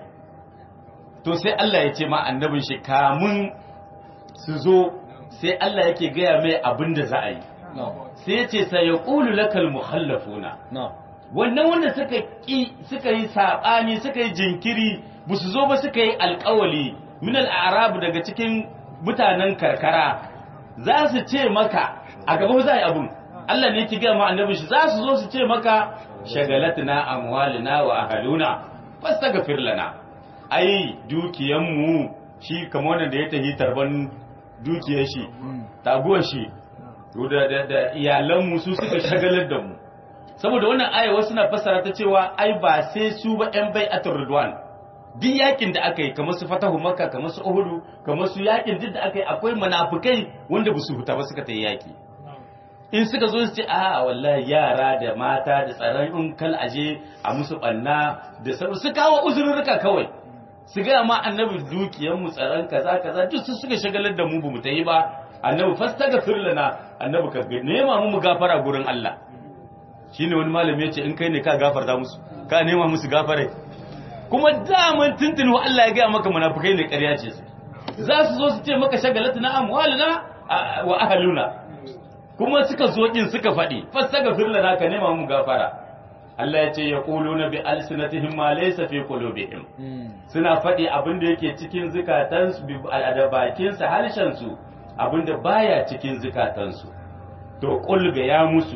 to sai Allah ya ce ma annabin shi kamun su zo sai Allah yake gaya mai abin da za a yi sai ya ce sai ya ƙulu lakal muhallafuna wannan wanda suka ki suka yi saɓani suka yi jinkiri ba su zo ba suka yi alƙawali min al'arabu daga cikin mutanen karkara za su ce maka a gaba za a yi abun Allah ne ki gaya ma annabin shi za su zo su ce maka shagalatuna amwalina wa ahaluna fastaghfir lana ai dukiyanmu shi kamar wanda ya tafi tarban dukiyar shi taguwar shi da da iyalanmu su suka shagalar da mu saboda wannan aya wasu na fassara ta cewa ai ba sai su ba yan bai atur ridwan duk yakin da aka yi kamar su fatahu makka kamar su uhudu kamar su yakin duk da aka yi akwai munafikai wanda ba su huta ba suka ta yaki in suka zo su ce a wallahi yara da mata da tsaron in kal aje a musu banna da sauran su kawo uzurruka kawai su ga ma annabi dukiyar mu tsaron kaza kaza duk su suka shagalar da mu bamu ta yi ba annabi fastaghfir lana annabi ka nema mu mu gafara gurin Allah shine wani malami yace in kai ne ka gafarta musu ka nema musu gafare kuma daman tuntuni wa Allah ya ga maka munafikai ne ƙarya ce za su zo su ce maka shagalatuna amwaluna wa ahluna kuma suka zo din suka faɗi fastaghfir lana ka nema mu gafara Allah ya ce yaquluna bi alsinatihim ma laysa fi qulubihim suna faɗi abin da yake cikin zukatansu da bakinsa harshensu abin da baya cikin zukatansu to qul ga ya musu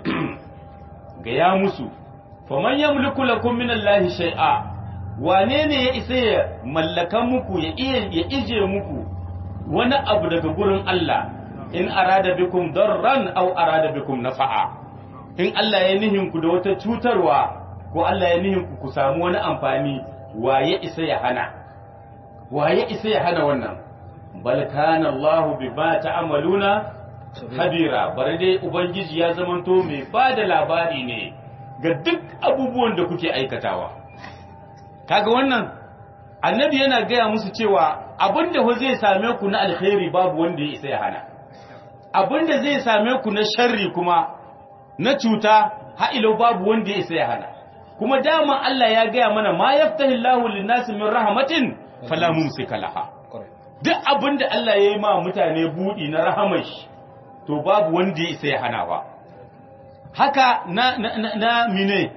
ga ya musu faman yamliku lakum min Allahi shay'a wane ne ya isa ya mallaka muku ya iya ya ije muku wani abu daga gurin Allah in arada bikum darran aw arada bikum nafa'a in Allah ya nihin ku da wata cutarwa ko Allah ya nihin ku ku samu wani amfani waye isa ya hana waye isa ya hana wannan bal kana Allahu bima ta'maluna khabira bare dai ubangiji ya zamanto mai bada labari ne ga duk abubuwan da kuke aikatawa kaga wannan annabi yana gaya musu cewa abinda ho zai same ku na alkhairi babu wanda ya isa ya hana abinda zai same ku na sharri kuma na cuta ha'ilau babu wanda ya isa ya hana kuma dama Allah ya gaya mana ma yaftahillahu lin-nasi min rahmatin fala mumsika laha duk abinda Allah ya yi ma mutane budi na rahamar shi to babu wanda ya isa ya hana ba haka na na, na, na mine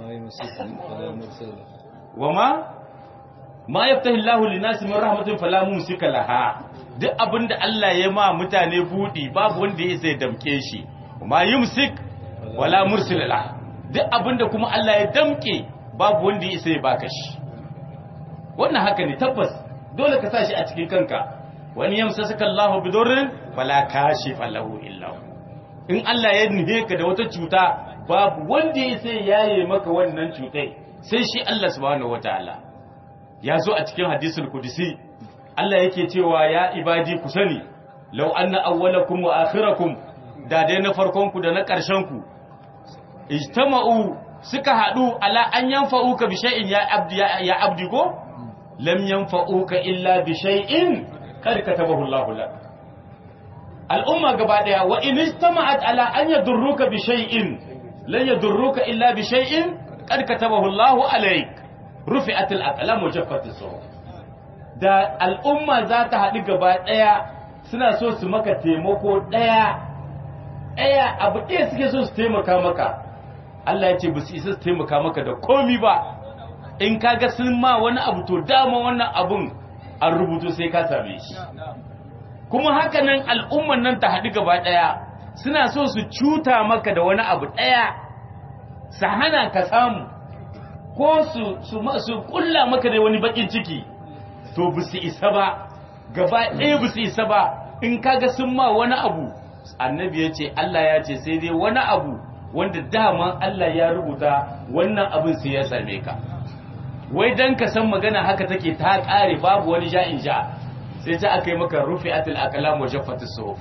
wama ma yaftahillahu lin-nasi min rahmatin fala mumsika laha duk abinda Allah ya ma mutane budi babu wanda ya isa ya damke shi ma yumsik wala mursila la duk abinda kuma Allah ya damke babu wanda ya isa ya baka shi wannan haka ne tabbas dole ka sa shi a cikin kanka wani yamsasaka Allahu bidurrin fala kashifa lahu illa in Allah ya nuhe ka da wata cuta babu wanda ya isa yaye maka wannan cutai sai shi Allah subhanahu wataala ya zo a cikin hadisul qudsi Allah yake cewa ya ibadi ku sani law anna awwalakum wa akhirakum da dai na farkonku da na ƙarshenku ijtama'u suka haɗu ala an yanfa'uka bi shay'in ya abdi ya abdi go lam yanfa'uka illa bi shay'in kad katabahu Allahu lak al'umma gaba daya wa in ijtama'at ala an yadurruka bi shay'in lan yadurruka illa bi shay'in kad katabahu Allahu alayk rufi'at al-aqlam wa jaffat as-suhuf da al'umma za ta haɗu gaba daya suna so su maka taimako daya daya abu ɗaya suke so su taimaka maka Allah ya ce ba su isa su taimaka maka da komi ba in kaga sun ma wani abu to dama wannan abun an rubuto sai ka same shi kuma haka nan al'umman nan ta haɗu gaba ɗaya suna so su cuta maka da wani abu ɗaya su hana ka samu ko su su su kulla maka da wani bakin ciki to ba su isa ba gaba ɗaya ba su isa ba in kaga sun ma wani abu annabi ya ce Allah ya ce sai dai wani abu wanda dama Allah ya rubuta wannan abin sai ya same ka wai dan ka san magana haka take ta kare babu wani ja'in ja sai ta aka yi maka rufi'atul aqlam wa jaffatus suhuf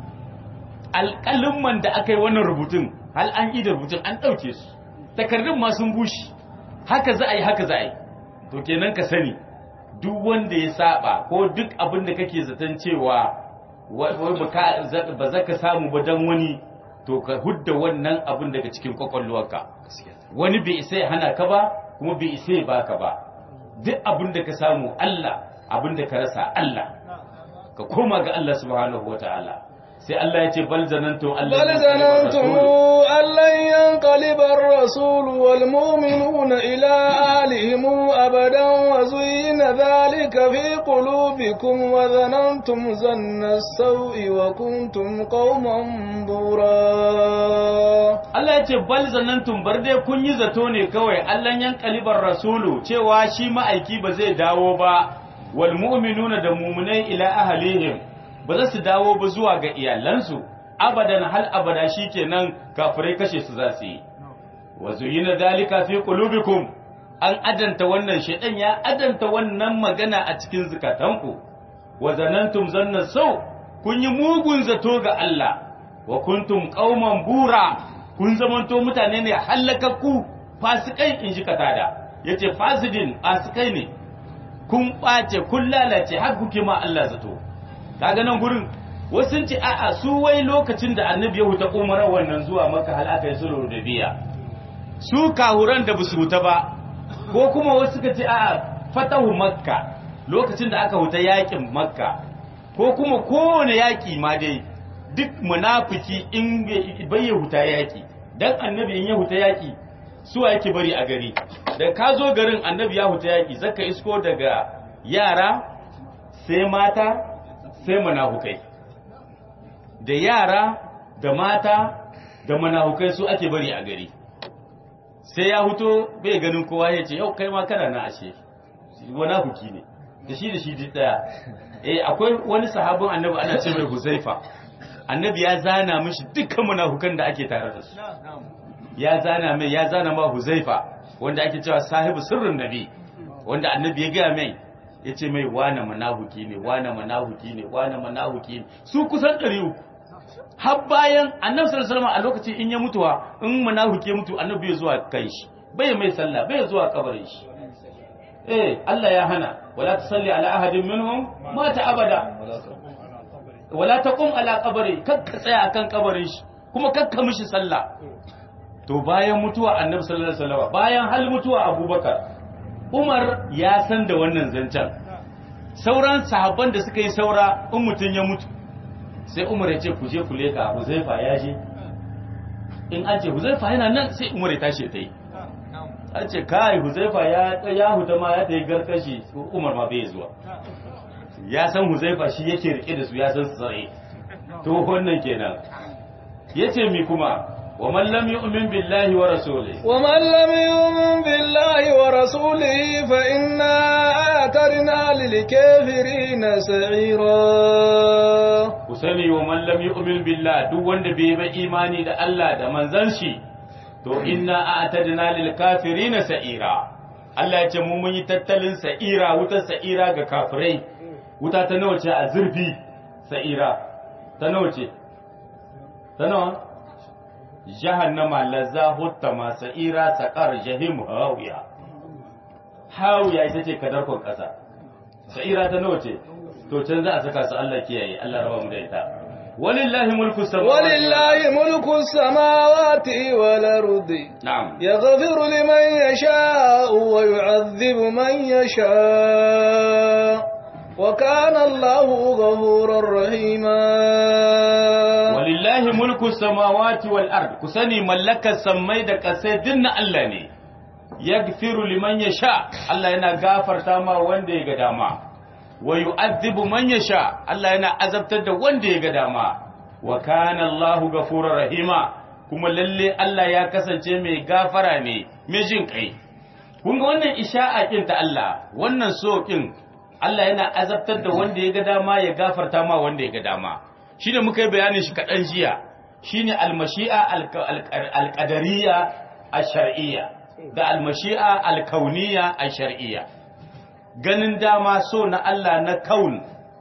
alƙalin da aka yi wannan rubutun hal an yi da rubutun an ɗauke su takardun ma sun bushe haka za a yi haka za a yi to kenan ka sani duk wanda ya saba ko duk abin da kake zaton cewa wai ba za ka samu ba dan wani to ka hudda wannan abin daga cikin kwakwalwarka wani bai isa ya hana ka ba kuma bai isa ya baka ba duk abin da ka samu Allah abin da ka rasa Allah ka koma ga Allah subhanahu wataala sai Allah ya ce bal zanantum Allah بل ظننتم أن لن ينقلب الرسول والمؤمنون إلى أهلهم أبدا وزين ذلك في قلوبكم وظننتم ظن السوء وكنتم قوما بورا Allah ya ce bal zanantum bar dai kun yi zato ne kawai Allah yan kalibar rasulu cewa shi ma'aiki ba zai dawo ba wal mu'minuna da mu'minai ila ahlihim ba za su dawo ba zuwa ga iyalansu abadan hal abada shikenan kafirai kashe su za su yi wa zuyina dalika fi qulubikum an adanta wannan shedan ya adanta wannan magana a cikin zukatanku wa zanantum zanna sau kun yi mugun zato ga Allah wa kuntum qauman bura kun zamanto mutane ne halakakku fasikai in ji katada yace fasidin fasikai ne kun ɓace kun lalace har kuke ma Allah zato kaga nan gurin wasu sun ce a'a su wai lokacin da annabi ya huta umarar wannan zuwa maka hal aka yi sulhu da biya su kahuran da basu huta ba ko kuma wasu suka ce a'a fatahu makka lokacin da aka huta yakin makka ko kuma kowane yaki ma dai duk munafiki in bai ya huta yaki dan annabi in ya huta yaki suwa yake bari a gari da ka zo garin annabi ya huta yaki zaka isko daga yara sai mata sai manahukai da yara da mata da manahukai su ake bari a gari sai ya huto bai ganin kowa ya ce yau kai ma kana na ashe manahuki ne da shi da shi duk daya eh akwai wani sahabin annabi ana ce mai huzaifa annabi ya zana mishi dukkan munafukan da ake tare da su ya zana mai ya zana ma huzaifa wanda ake cewa sahibu sirrin nabi wanda annabi ya gaya mai ya ce mai wane manahuki ne wane manahuki ne wane manahuki ne su kusan ɗari uku har bayan annabi sallallahu alaihi a lokacin in ya mutuwa in manahuki ya mutu annabi bai zuwa kai shi bai mai sallah bai zuwa kabarin shi eh Allah ya hana wala tusalli ala ahadin minhum mata abada wala taqum ala qabri kakka tsaya akan kabarin shi kuma kakka mishi sallah to bayan mutuwa annabi sallallahu alaihi wasallam bayan hal mutuwa abubakar umar ya san da wannan zancen sauran sahabban da suka yi saura in mutum ya mutu sai umar ya ce ku je ku leka huzaifa ya je in an ce huzaifa yana nan sai umar ya tashi ta yi an ce kai huzaifa ya ya huta ma ya ta yi garkashi umar ma bai zuwa ya san huzaifa shi yake rike da su ya san su tsare to wannan kenan yace mi kuma ومن لم يؤمن بالله ورسوله ومن لم يؤمن بالله ورسوله فإنا أعترنا للكافرين سعيرا Usani wa man lam yu'min billah duk wanda bai ba imani da Allah da manzon shi to inna a'tadna lil kafirina sa'ira Allah ya ce mu mun yi tattalin sa'ira wutar sa'ira ga kafirai wuta ta nawa ce a zurfi sa'ira ta nawa ce ta nawa jahannama lazza huttama sa'ira saqar jahim hawiya hawiya ita ce kadarkon kasa sa'ira ta nawa ce to can za a saka su Allah kiyaye Allah raba mu da ita walillahi mulku samawati ولله ملك السماوات والأرض na'am يغفر لمن يشاء ويعذب من يشاء وكان الله غفورا رحيما walillahi mulku samawati wal ard ku sani mallakar sammai da ƙasai dinna Allah ne yaghfiru liman yasha Allah yana gafarta ma wanda ya ga dama wa yu'adhibu man yasha Allah yana azabtar da wanda ya ga dama wa kana Allahu ghafurur rahima kuma lalle Allah ya kasance mai gafara ne mai jin kai kun ga wannan isha'a kin ta Allah wannan so kin Allah yana azabtar da wanda ya ga dama ya gafarta ma wanda ya ga dama shine muka yi bayanin shi kaɗan jiya shine almashi'a alƙadariya a shar'iyya da almashi'a alkauniya a shar'iyya ganin dama so na Allah na kaun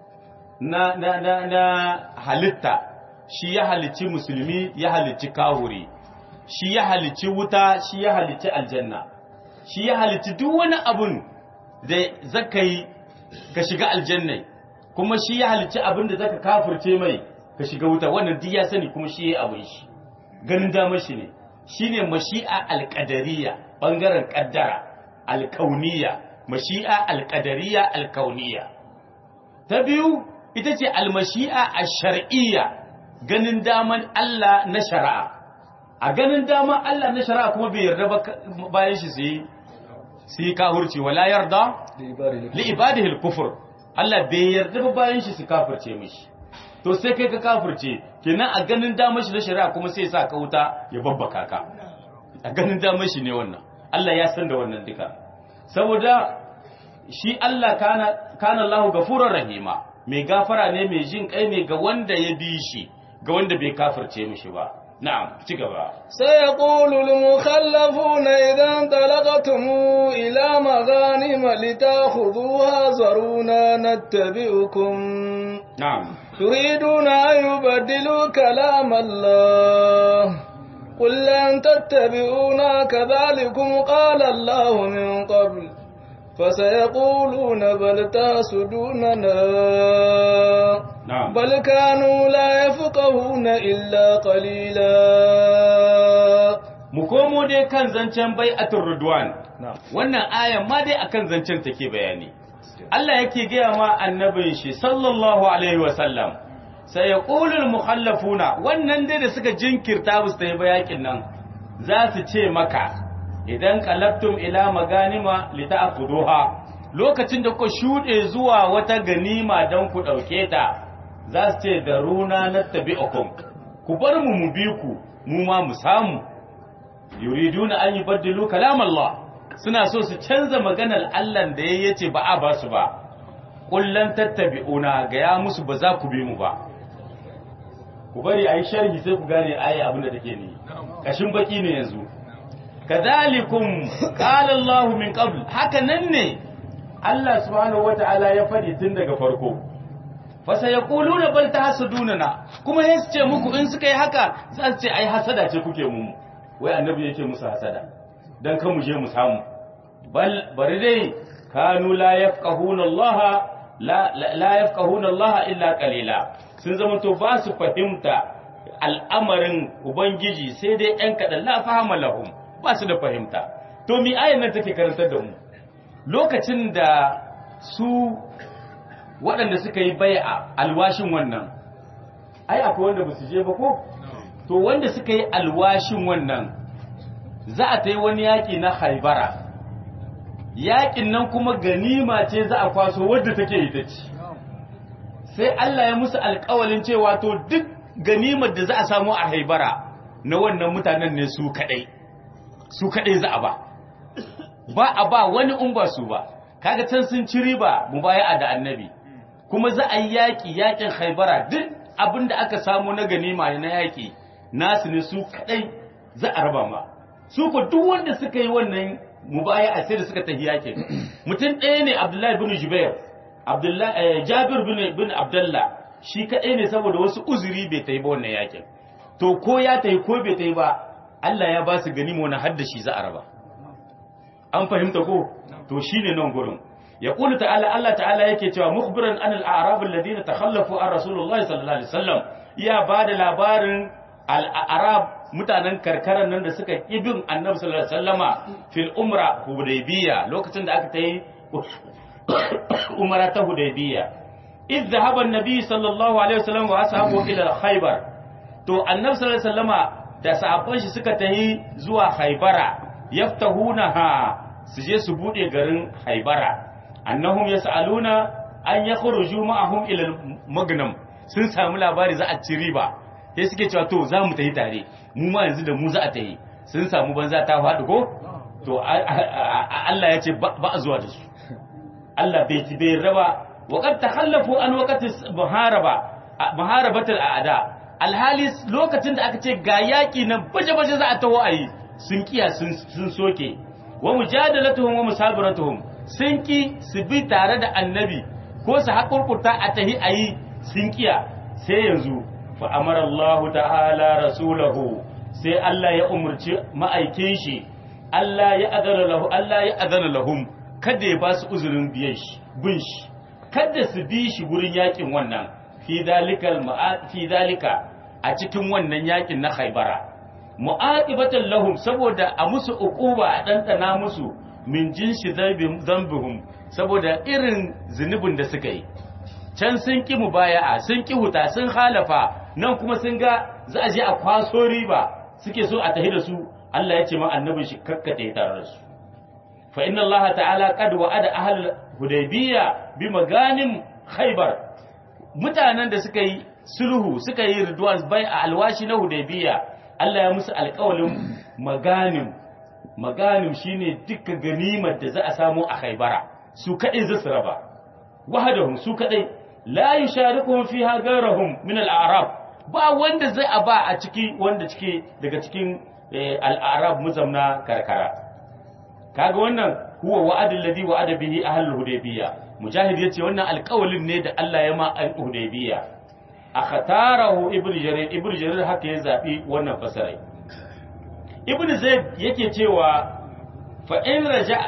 na, na, na, na halitta shi ya halicci musulmi ya halicci kahuri shi ya halicci wuta shi ya halicci aljanna shi ya halicci duk wani abun da zaka yi ka shiga aljannai kuma shi ya halicci abin da zaka kafirce mai ka shiga wuta wannan duk ya sani kuma shi ya abin shi ganin damar shi ne shine mashi'a alqadariya bangaren kaddara alkauniya mashi'a alqadariya alkauniya ta biyu ita ce almashi'a ash-shar'iyya ganin daman Allah na shari'a a ganin daman Allah na shari'a kuma bai yarda ba bayan shi sai sai kahurci wala yarda li ibadihi al-kufr Allah bai yarda ba bayan shi su kafirce mishi to sai kai ka kafirce kenan a ganin damar shi na shari'a kuma sai sa ka wuta ya babbaka ka a ganin damar shi ne wannan Allah ya san da wannan duka saboda shi Allah kana kana Allahu gafurur rahima mai gafara ne mai jin kai ne ga wanda ya bi shi ga wanda bai kafirce mishi ba na'am ci gaba سيقول المخلفون إذا انطلقتم إلى مغانم لتأخذوها ذرونا نتبعكم na'am تريدون أن يبدلوا كلام الله قل لن تتبعونا كذلكم قال الله من قبل فسيقولون بل تحسدوننا na'am بل كانوا لا يفقهون إلا قليلا mu komo dai kan zancen bai'atul ridwan نعم wannan ayan ma dai akan zancen take bayani Allah yake gaya ma annabin shi sallallahu alaihi wa sallam sai ya qulul mukhallafuna wannan dai da suka jinkirta ba su ta yi bayakin nan za su ce maka idan qalabtum ila maganima lita'khuduha lokacin da ku shude zuwa wata ganima dan ku dauke ta za su ce daruna nattabi'ukum ku bar mu mu bi ku mu ma mu samu yuriduna an yubaddilu kalam Allah suna so su canza maganar Allah da ya yace ba a ba su ba kullan tattabi'una ga ya musu ba za ku bi mu ba ku bari ayi sharhi sai ku gane ayi abin da take ni kashin baki ne yanzu kadhalikum qala Allah min qabl haka nan ne Allah subhanahu wata'ala ya fadi tun daga farko fa sayaquluna bal tahsudunana kuma sai su ce muku in suka yi haka za su ce ai hasada ce kuke mu wai annabi yake musu hasada dan kan mu je mu samu bal bari dai kanu la yafqahuna Allah la la yafqahuna Allah illa qalila sun zama to ba su fahimta al'amarin ubangiji sai dai ɗan kaɗan la fahama lahum ba su da fahimta to mi ayan nan take karantar da mu lokacin da su waɗanda suka yi bai'a alwashin wannan ai akwai wanda ba su je ba ko to wanda suka yi alwashin wannan za a ta yi wani yaƙi na haibara yaƙin nan kuma ganima ce za a kwaso wadda take ita ce sai Allah ya musu alƙawalin cewa to duk ganimar da za a samu a haibara na wannan mutanen ne su kaɗai su kaɗai za a ba ba a ba wani in ba su ba kaga can sun ci riba mubaya'a da annabi kuma za a yi yaƙi yaƙin haibara duk abin da aka samu na ganima na yaƙi nasu ne su kaɗai za a raba ma su ko duk wanda suka yi wannan mubaya'a sai da suka tafi yaƙin mutum ɗaya ne abdullahi bin jubair abdullahi jabir bin bin abdullah shi kaɗai ne saboda wasu uzuri bai tafi ba wannan yaƙin to ko ya tayi ko bai tayi ba Allah ya ba su ganima wani haddashi za a raba an fahimta ko to shine nan gurin يقول تعالى الله تعالى yake cewa mukhbiran an al-a'rab alladhina takhallafu an rasulullah sallallahu alaihi wasallam ya bada labarin al-a'rab mutanen karkaran nan da suka ibin annabi sallallahu alaihi wasallama fil umra hudaybiyya lokacin da aka tayi umra ta hudaybiyya idh dhahaba an-nabi sallallahu alaihi wasallam wa ashabu ila khaybar to annabi sallallahu alaihi wasallama da sahabban shi suka tayi zuwa khaybara yaftahunaha su je su bude garin haibara annahum yas'aluna an yakhruju ma'ahum ila magnam sun samu labari za a ci riba sai suke cewa to za mu tafi tare mu ma yanzu da mu za a tafi sun samu banza ta faɗi ko to Allah ya ce ba a zuwa da su Allah bai ci bai raba wa qad takhallafu an waqti muharaba muharabatul a'da alhali lokacin da aka ce ga yaki nan baje-baje za a taho ayi sun kiya sun soke wa mujadalatuhum wa musabiratuhum sun ki su bi tare da annabi ko su haƙurƙurta a tahi a yi sun kiya sai yanzu fa amara Allah ta'ala rasulahu sai Allah ya umarci ma'aikin shi Allah ya adana lahu Allah ya adana lahum kada ya ba su uzurin biyan shi bin shi kada su bi shi gurin yakin wannan fi dalikal fi dalika a cikin wannan yakin na Khaibara mu'aqibatan lahum saboda a musu uquba a dandana musu min jinshi zambihum saboda irin zunubin da suka yi can sun ki mubaya'a sun ki huta sun halafa nan kuma sun ga za a je a kwaso riba suke so a tahi da su Allah ya ce ma annabin shi kakkate tare da su fa inna Allah ta'ala qad wa'ada ahl hudaybiyya bi maganim khaybar mutanen da suka yi sulhu suka yi ridwan bai a alwashi na hudaybiyya Allah ya musu alƙawalin maganim maganim shine duka ganimar da za a samu a Khaibara su kadai za su raba wahadahum su kadai la yusharikuhum fiha ghayrahum min al-a'rab ba wanda zai a ba a ciki wanda cike daga cikin al-a'rab muzamna karkara kaga wannan huwa wa'adul ladhi wa'ada bihi ahlul hudaybiyya mujahid yace wannan alƙawalin ne da Allah ya ma al-hudaybiyya akhatarahu ibnu jarir ibnu jarir haka ya zabi wannan fasarai ibn zaid yake cewa fa in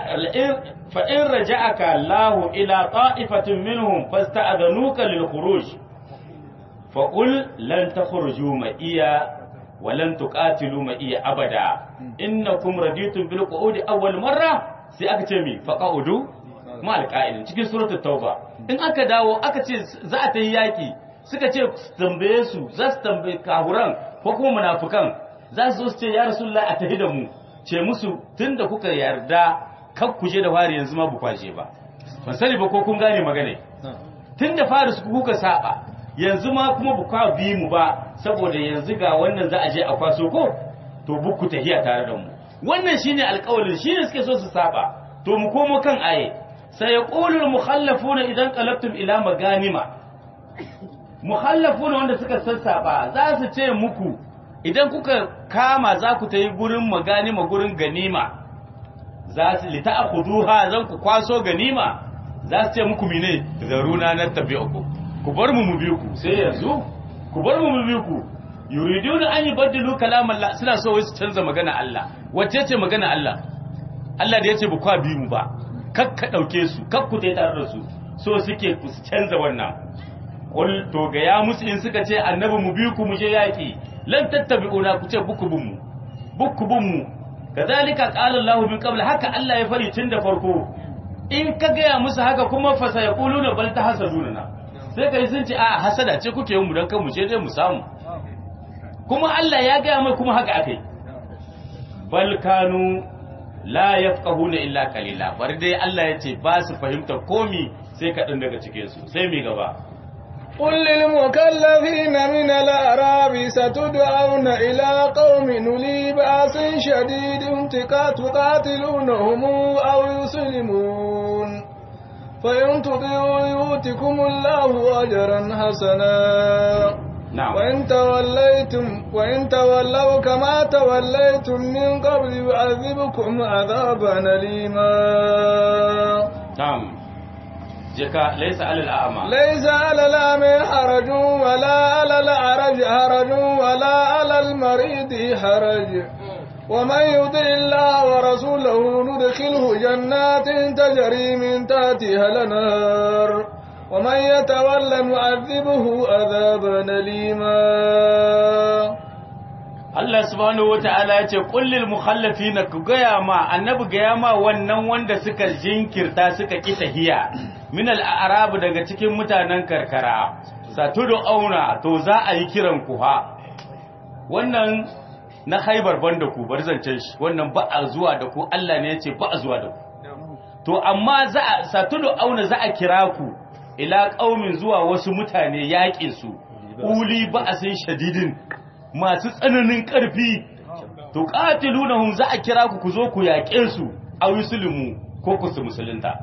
raja'aka Allah ila ta'ifatin minhum fasta'adhanuka lil khuruj fa qul lan takhruju ma iya wa lan tuqatilu ma iya abada innakum raditum bil qu'udi awwal marra sai aka ce mi fa qa'udu ma al qa'ilin cikin suratul tauba in aka dawo aka ce za a ta yi yaki suka ce tambaye su za su tambaye kahuran ko kuma munafukan za su zo su ce ya rasulullah a tafi da mu ce musu tun da kuka yarda kan ku je da fari yanzu ma bu kwaje ba ban sani ba ko kun gane magana tun da fari su kuka saba yanzu ma kuma bu kwa bi mu ba saboda yanzu ga wannan za a je a kwaso ko to bu ku tahiya tare da mu wannan shine alƙawarin shine suke so su saba to mu komo kan aye sai yaqulu mukhallafuna idan qalabtum ila maganima mukhallafuna wanda suka sassaba za su ce muku idan kuka kama za ku ta yi gurin maganima gurin ganima za su lita a kuduha zan ku kwaso ganima za su ce muku mine zaruna na tabi uku ku bar mu mu biyu ku sai yanzu ku bar mu mu biyu ku yuriduna an yubaddilu kalam Allah suna so wai su canza magana Allah wacce ce magana Allah Allah da yace ba kwa bi mu ba kak ka dauke su kak ku tai tare da su so suke ku canza wannan qul to ga ya musu in suka ce annabi mu biyu ku mu je yaki lan tattabi'una ku ce buku bin mu buku bin mu kazalika qala Allah min qabl haka Allah ya fari tun da farko in ka gaya musu haka kuma fa sayquluna bal tahsaduna sai kai sun ce a hasada ce kuke yin mu dan kan mu je dai mu samu kuma Allah ya gaya mai kuma haka akai bal kanu la yafqahuna illa qalila bari dai Allah ya ce ba su fahimta komi sai kaɗan daga cikin su sai mi gaba قل للمكلفين من الأعراب ستدعون إلى قوم نلي بأس شديد تقاتلونهم أو يسلمون فإن تطيعوا يؤتكم الله أجرا حسنا نعم وإن توليتم وإن تولوا كما توليتم من قبل يعذبكم عذابا أليما نعم jika laisa alal a'ma ليس على الأعمى حرج ولا على الأعرج حرج ولا على المريض حرج ومن يطع الله ورسوله ندخله جنات تجري من تحتها الانهار ومن يتولى نعذبه عذابا أليما Allah subhanahu wata'ala ya ce kullil mukhallafina ku gaya ma annabi gaya ma wannan wanda suka jinkirta suka ki tahiya min al-arab daga cikin mutanen karkara satudu auna to za a yi kiran ku ha wannan na haibar banda ku bar zancen shi wannan ba a zuwa da ku Allah ne ya ce ba a zuwa da ku to amma za a satudu auna za a kira ku ila qaumin zuwa wasu mutane yaƙin su uli ba'asin shadidin masu tsananin ƙarfi to qatilunahum za a kira ku ku zo ku yaƙe su a muslimu ko ku su musulunta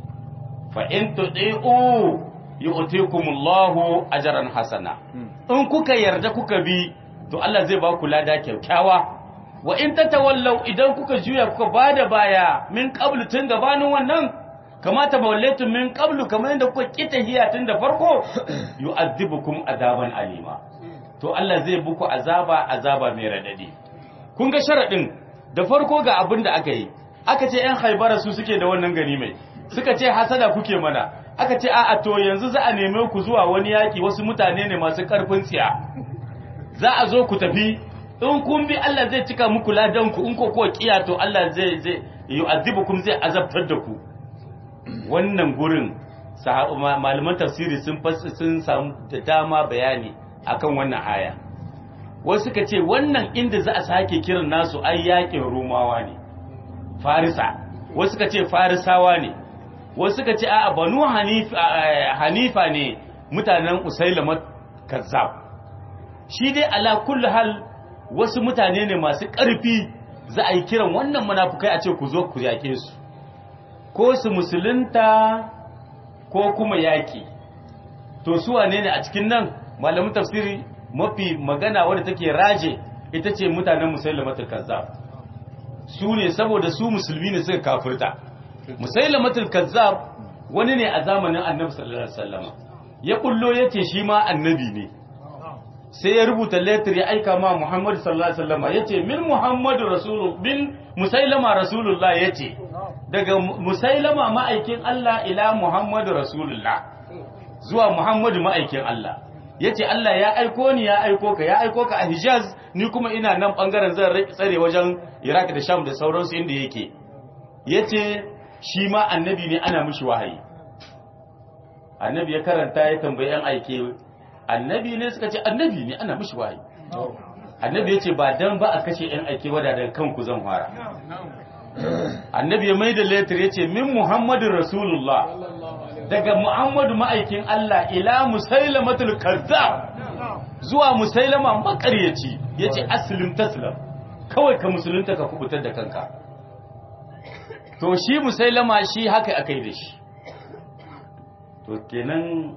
fa in tudi'u yu'tikumullahu ajran hasana in kuka yarda kuka bi to Allah zai ba ku lada kyakkyawa wa in tatawallaw idan kuka juya kuka bada baya min qablu tun gabanin wannan kamata mawallatu min qablu kamar yadda kuka kita hiya tun da farko yu'adhibukum adaban alima to Allah zai buku azaba azaba mai radadi kun ga sharadin da farko ga abin da aka yi aka ce ƴan haibara su suke da wannan gani mai suka ce hasada kuke mana aka ce a'a to yanzu za a neme ku zuwa wani yaki wasu mutane ne masu karfin tsiya za a zo ku tafi in kun bi Allah zai cika muku ladan ku in ko ko kiya to Allah zai zai yu'adhibukum zai azabtar da ku wannan gurin malaman tafsiri sun sun samu da dama bayani akan wannan aya wasu suka ce wannan inda za a sake kiran nasu ai yakin romawa ne farisa wasu suka ce farisawa ne wasu suka ce a banu hanifa ne mutanen usailama kazzab shi dai ala kulli hal wasu mutane ne masu ƙarfi za a yi kiran wannan munafukai a ce ku zo ku yake su ko su musulunta ko kuma yaki to su wane ne a cikin nan malamin tafsiri mafi magana wadda take raje ita ce mutanen musailamatul kazzab su ne saboda su musulmi ne suka kafirta musailamatul kazzab wani ne a zamanin annabi sallallahu alaihi wasallam ya kullo yace shi ma annabi ne sai ya rubuta letter ya aika ma Muhammad sallallahu alaihi wasallam yace min Muhammadu rasulullah bin musailama rasulullah yace daga musailama ma'aikin Allah ila Muhammadu rasulullah zuwa Muhammadu ma'aikin Allah yace Allah ya aiko ni ya aiko ka ya aiko ka a Hijaz ni kuma ina nan bangaren zan tsare wajen Iraq da Sham da sauransu inda yake yace shi ma annabi ne ana mishi wahayi annabi ya karanta ya tambayi yan aike annabi ne suka ce annabi ne ana mishi wahayi annabi yace ba dan ba a kashe yan aike wada daga kanku zan fara annabi ya mai da letter yace min muhammadin rasulullah daga muhammadu ma'aikin Allah ila musailamatul kazzab zuwa musailama makaryaci yace aslim taslam kawai ka musulunta ka kubutar da kanka to shi musailama shi haka akai da shi to kenan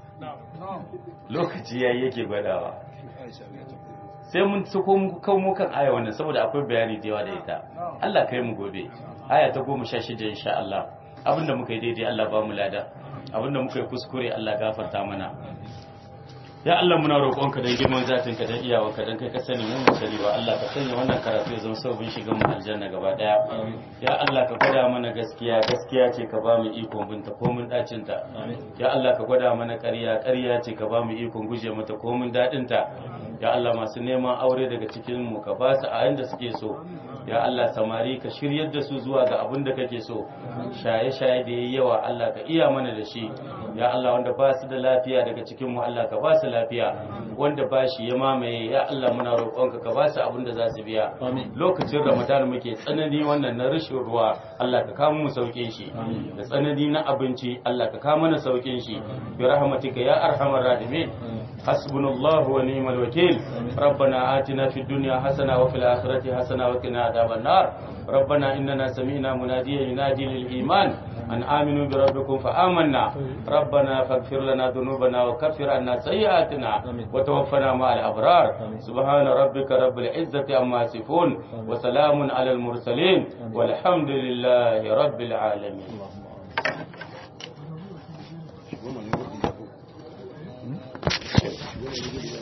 lokaci yayi yake gwadawa sai mun suko muku kan mu kan aya wannan saboda akwai bayani da yawa da ita Allah kai mu gobe aya ta 16 insha Allah abinda muka yi daidai Allah ba mu lada abinda muka yi kuskure Allah gafarta mana ya Allah muna roƙonka dan girman zatinka dan iyawarka dan kai ka sani mun musali ba Allah ka sanya wannan karatu ya zama sabon shigan mu aljanna gaba daya ya Allah ka gwada mana gaskiya gaskiya ce ka ba mu ikon binta ko mun dacin ta ya Allah ka gwada mana ƙarya ƙarya ce ka ba mu ikon guje mata ko mun dadin ta ya Allah masu neman aure daga cikin mu ka ba su a inda suke so ya Allah samari ka shiryar da su zuwa ga abin da kake so shaye-shaye da yayi yawa Allah ka iya mana da shi ya Allah wanda ba su da lafiya daga cikin mu Allah ka ba su lafiya wanda ba shi ya mamaye ya Allah muna roƙonka ka ba su abin da za su biya lokacin Ramadan muke tsanani wannan na rashin ruwa Allah ka kawo mu saukin shi da tsanani na abinci Allah ka kawo mana saukin shi bi rahmatika ya arhamar rahimin hasbunallahu wa ni'mal wakil ربنا آتنا في الدنيا حسنة وفي الآخرة حسنة وقنا عذاب النار ربنا إننا سمعنا مناديا ينادي للإيمان أن آمنوا بربكم فآمنا ربنا فاغفر لنا ذنوبنا وكفر عنا سيئاتنا وتوفنا مع الأبرار سبحان ربك رب العزة عما يصفون وسلام على المرسلين والحمد لله رب العالمين Thank you.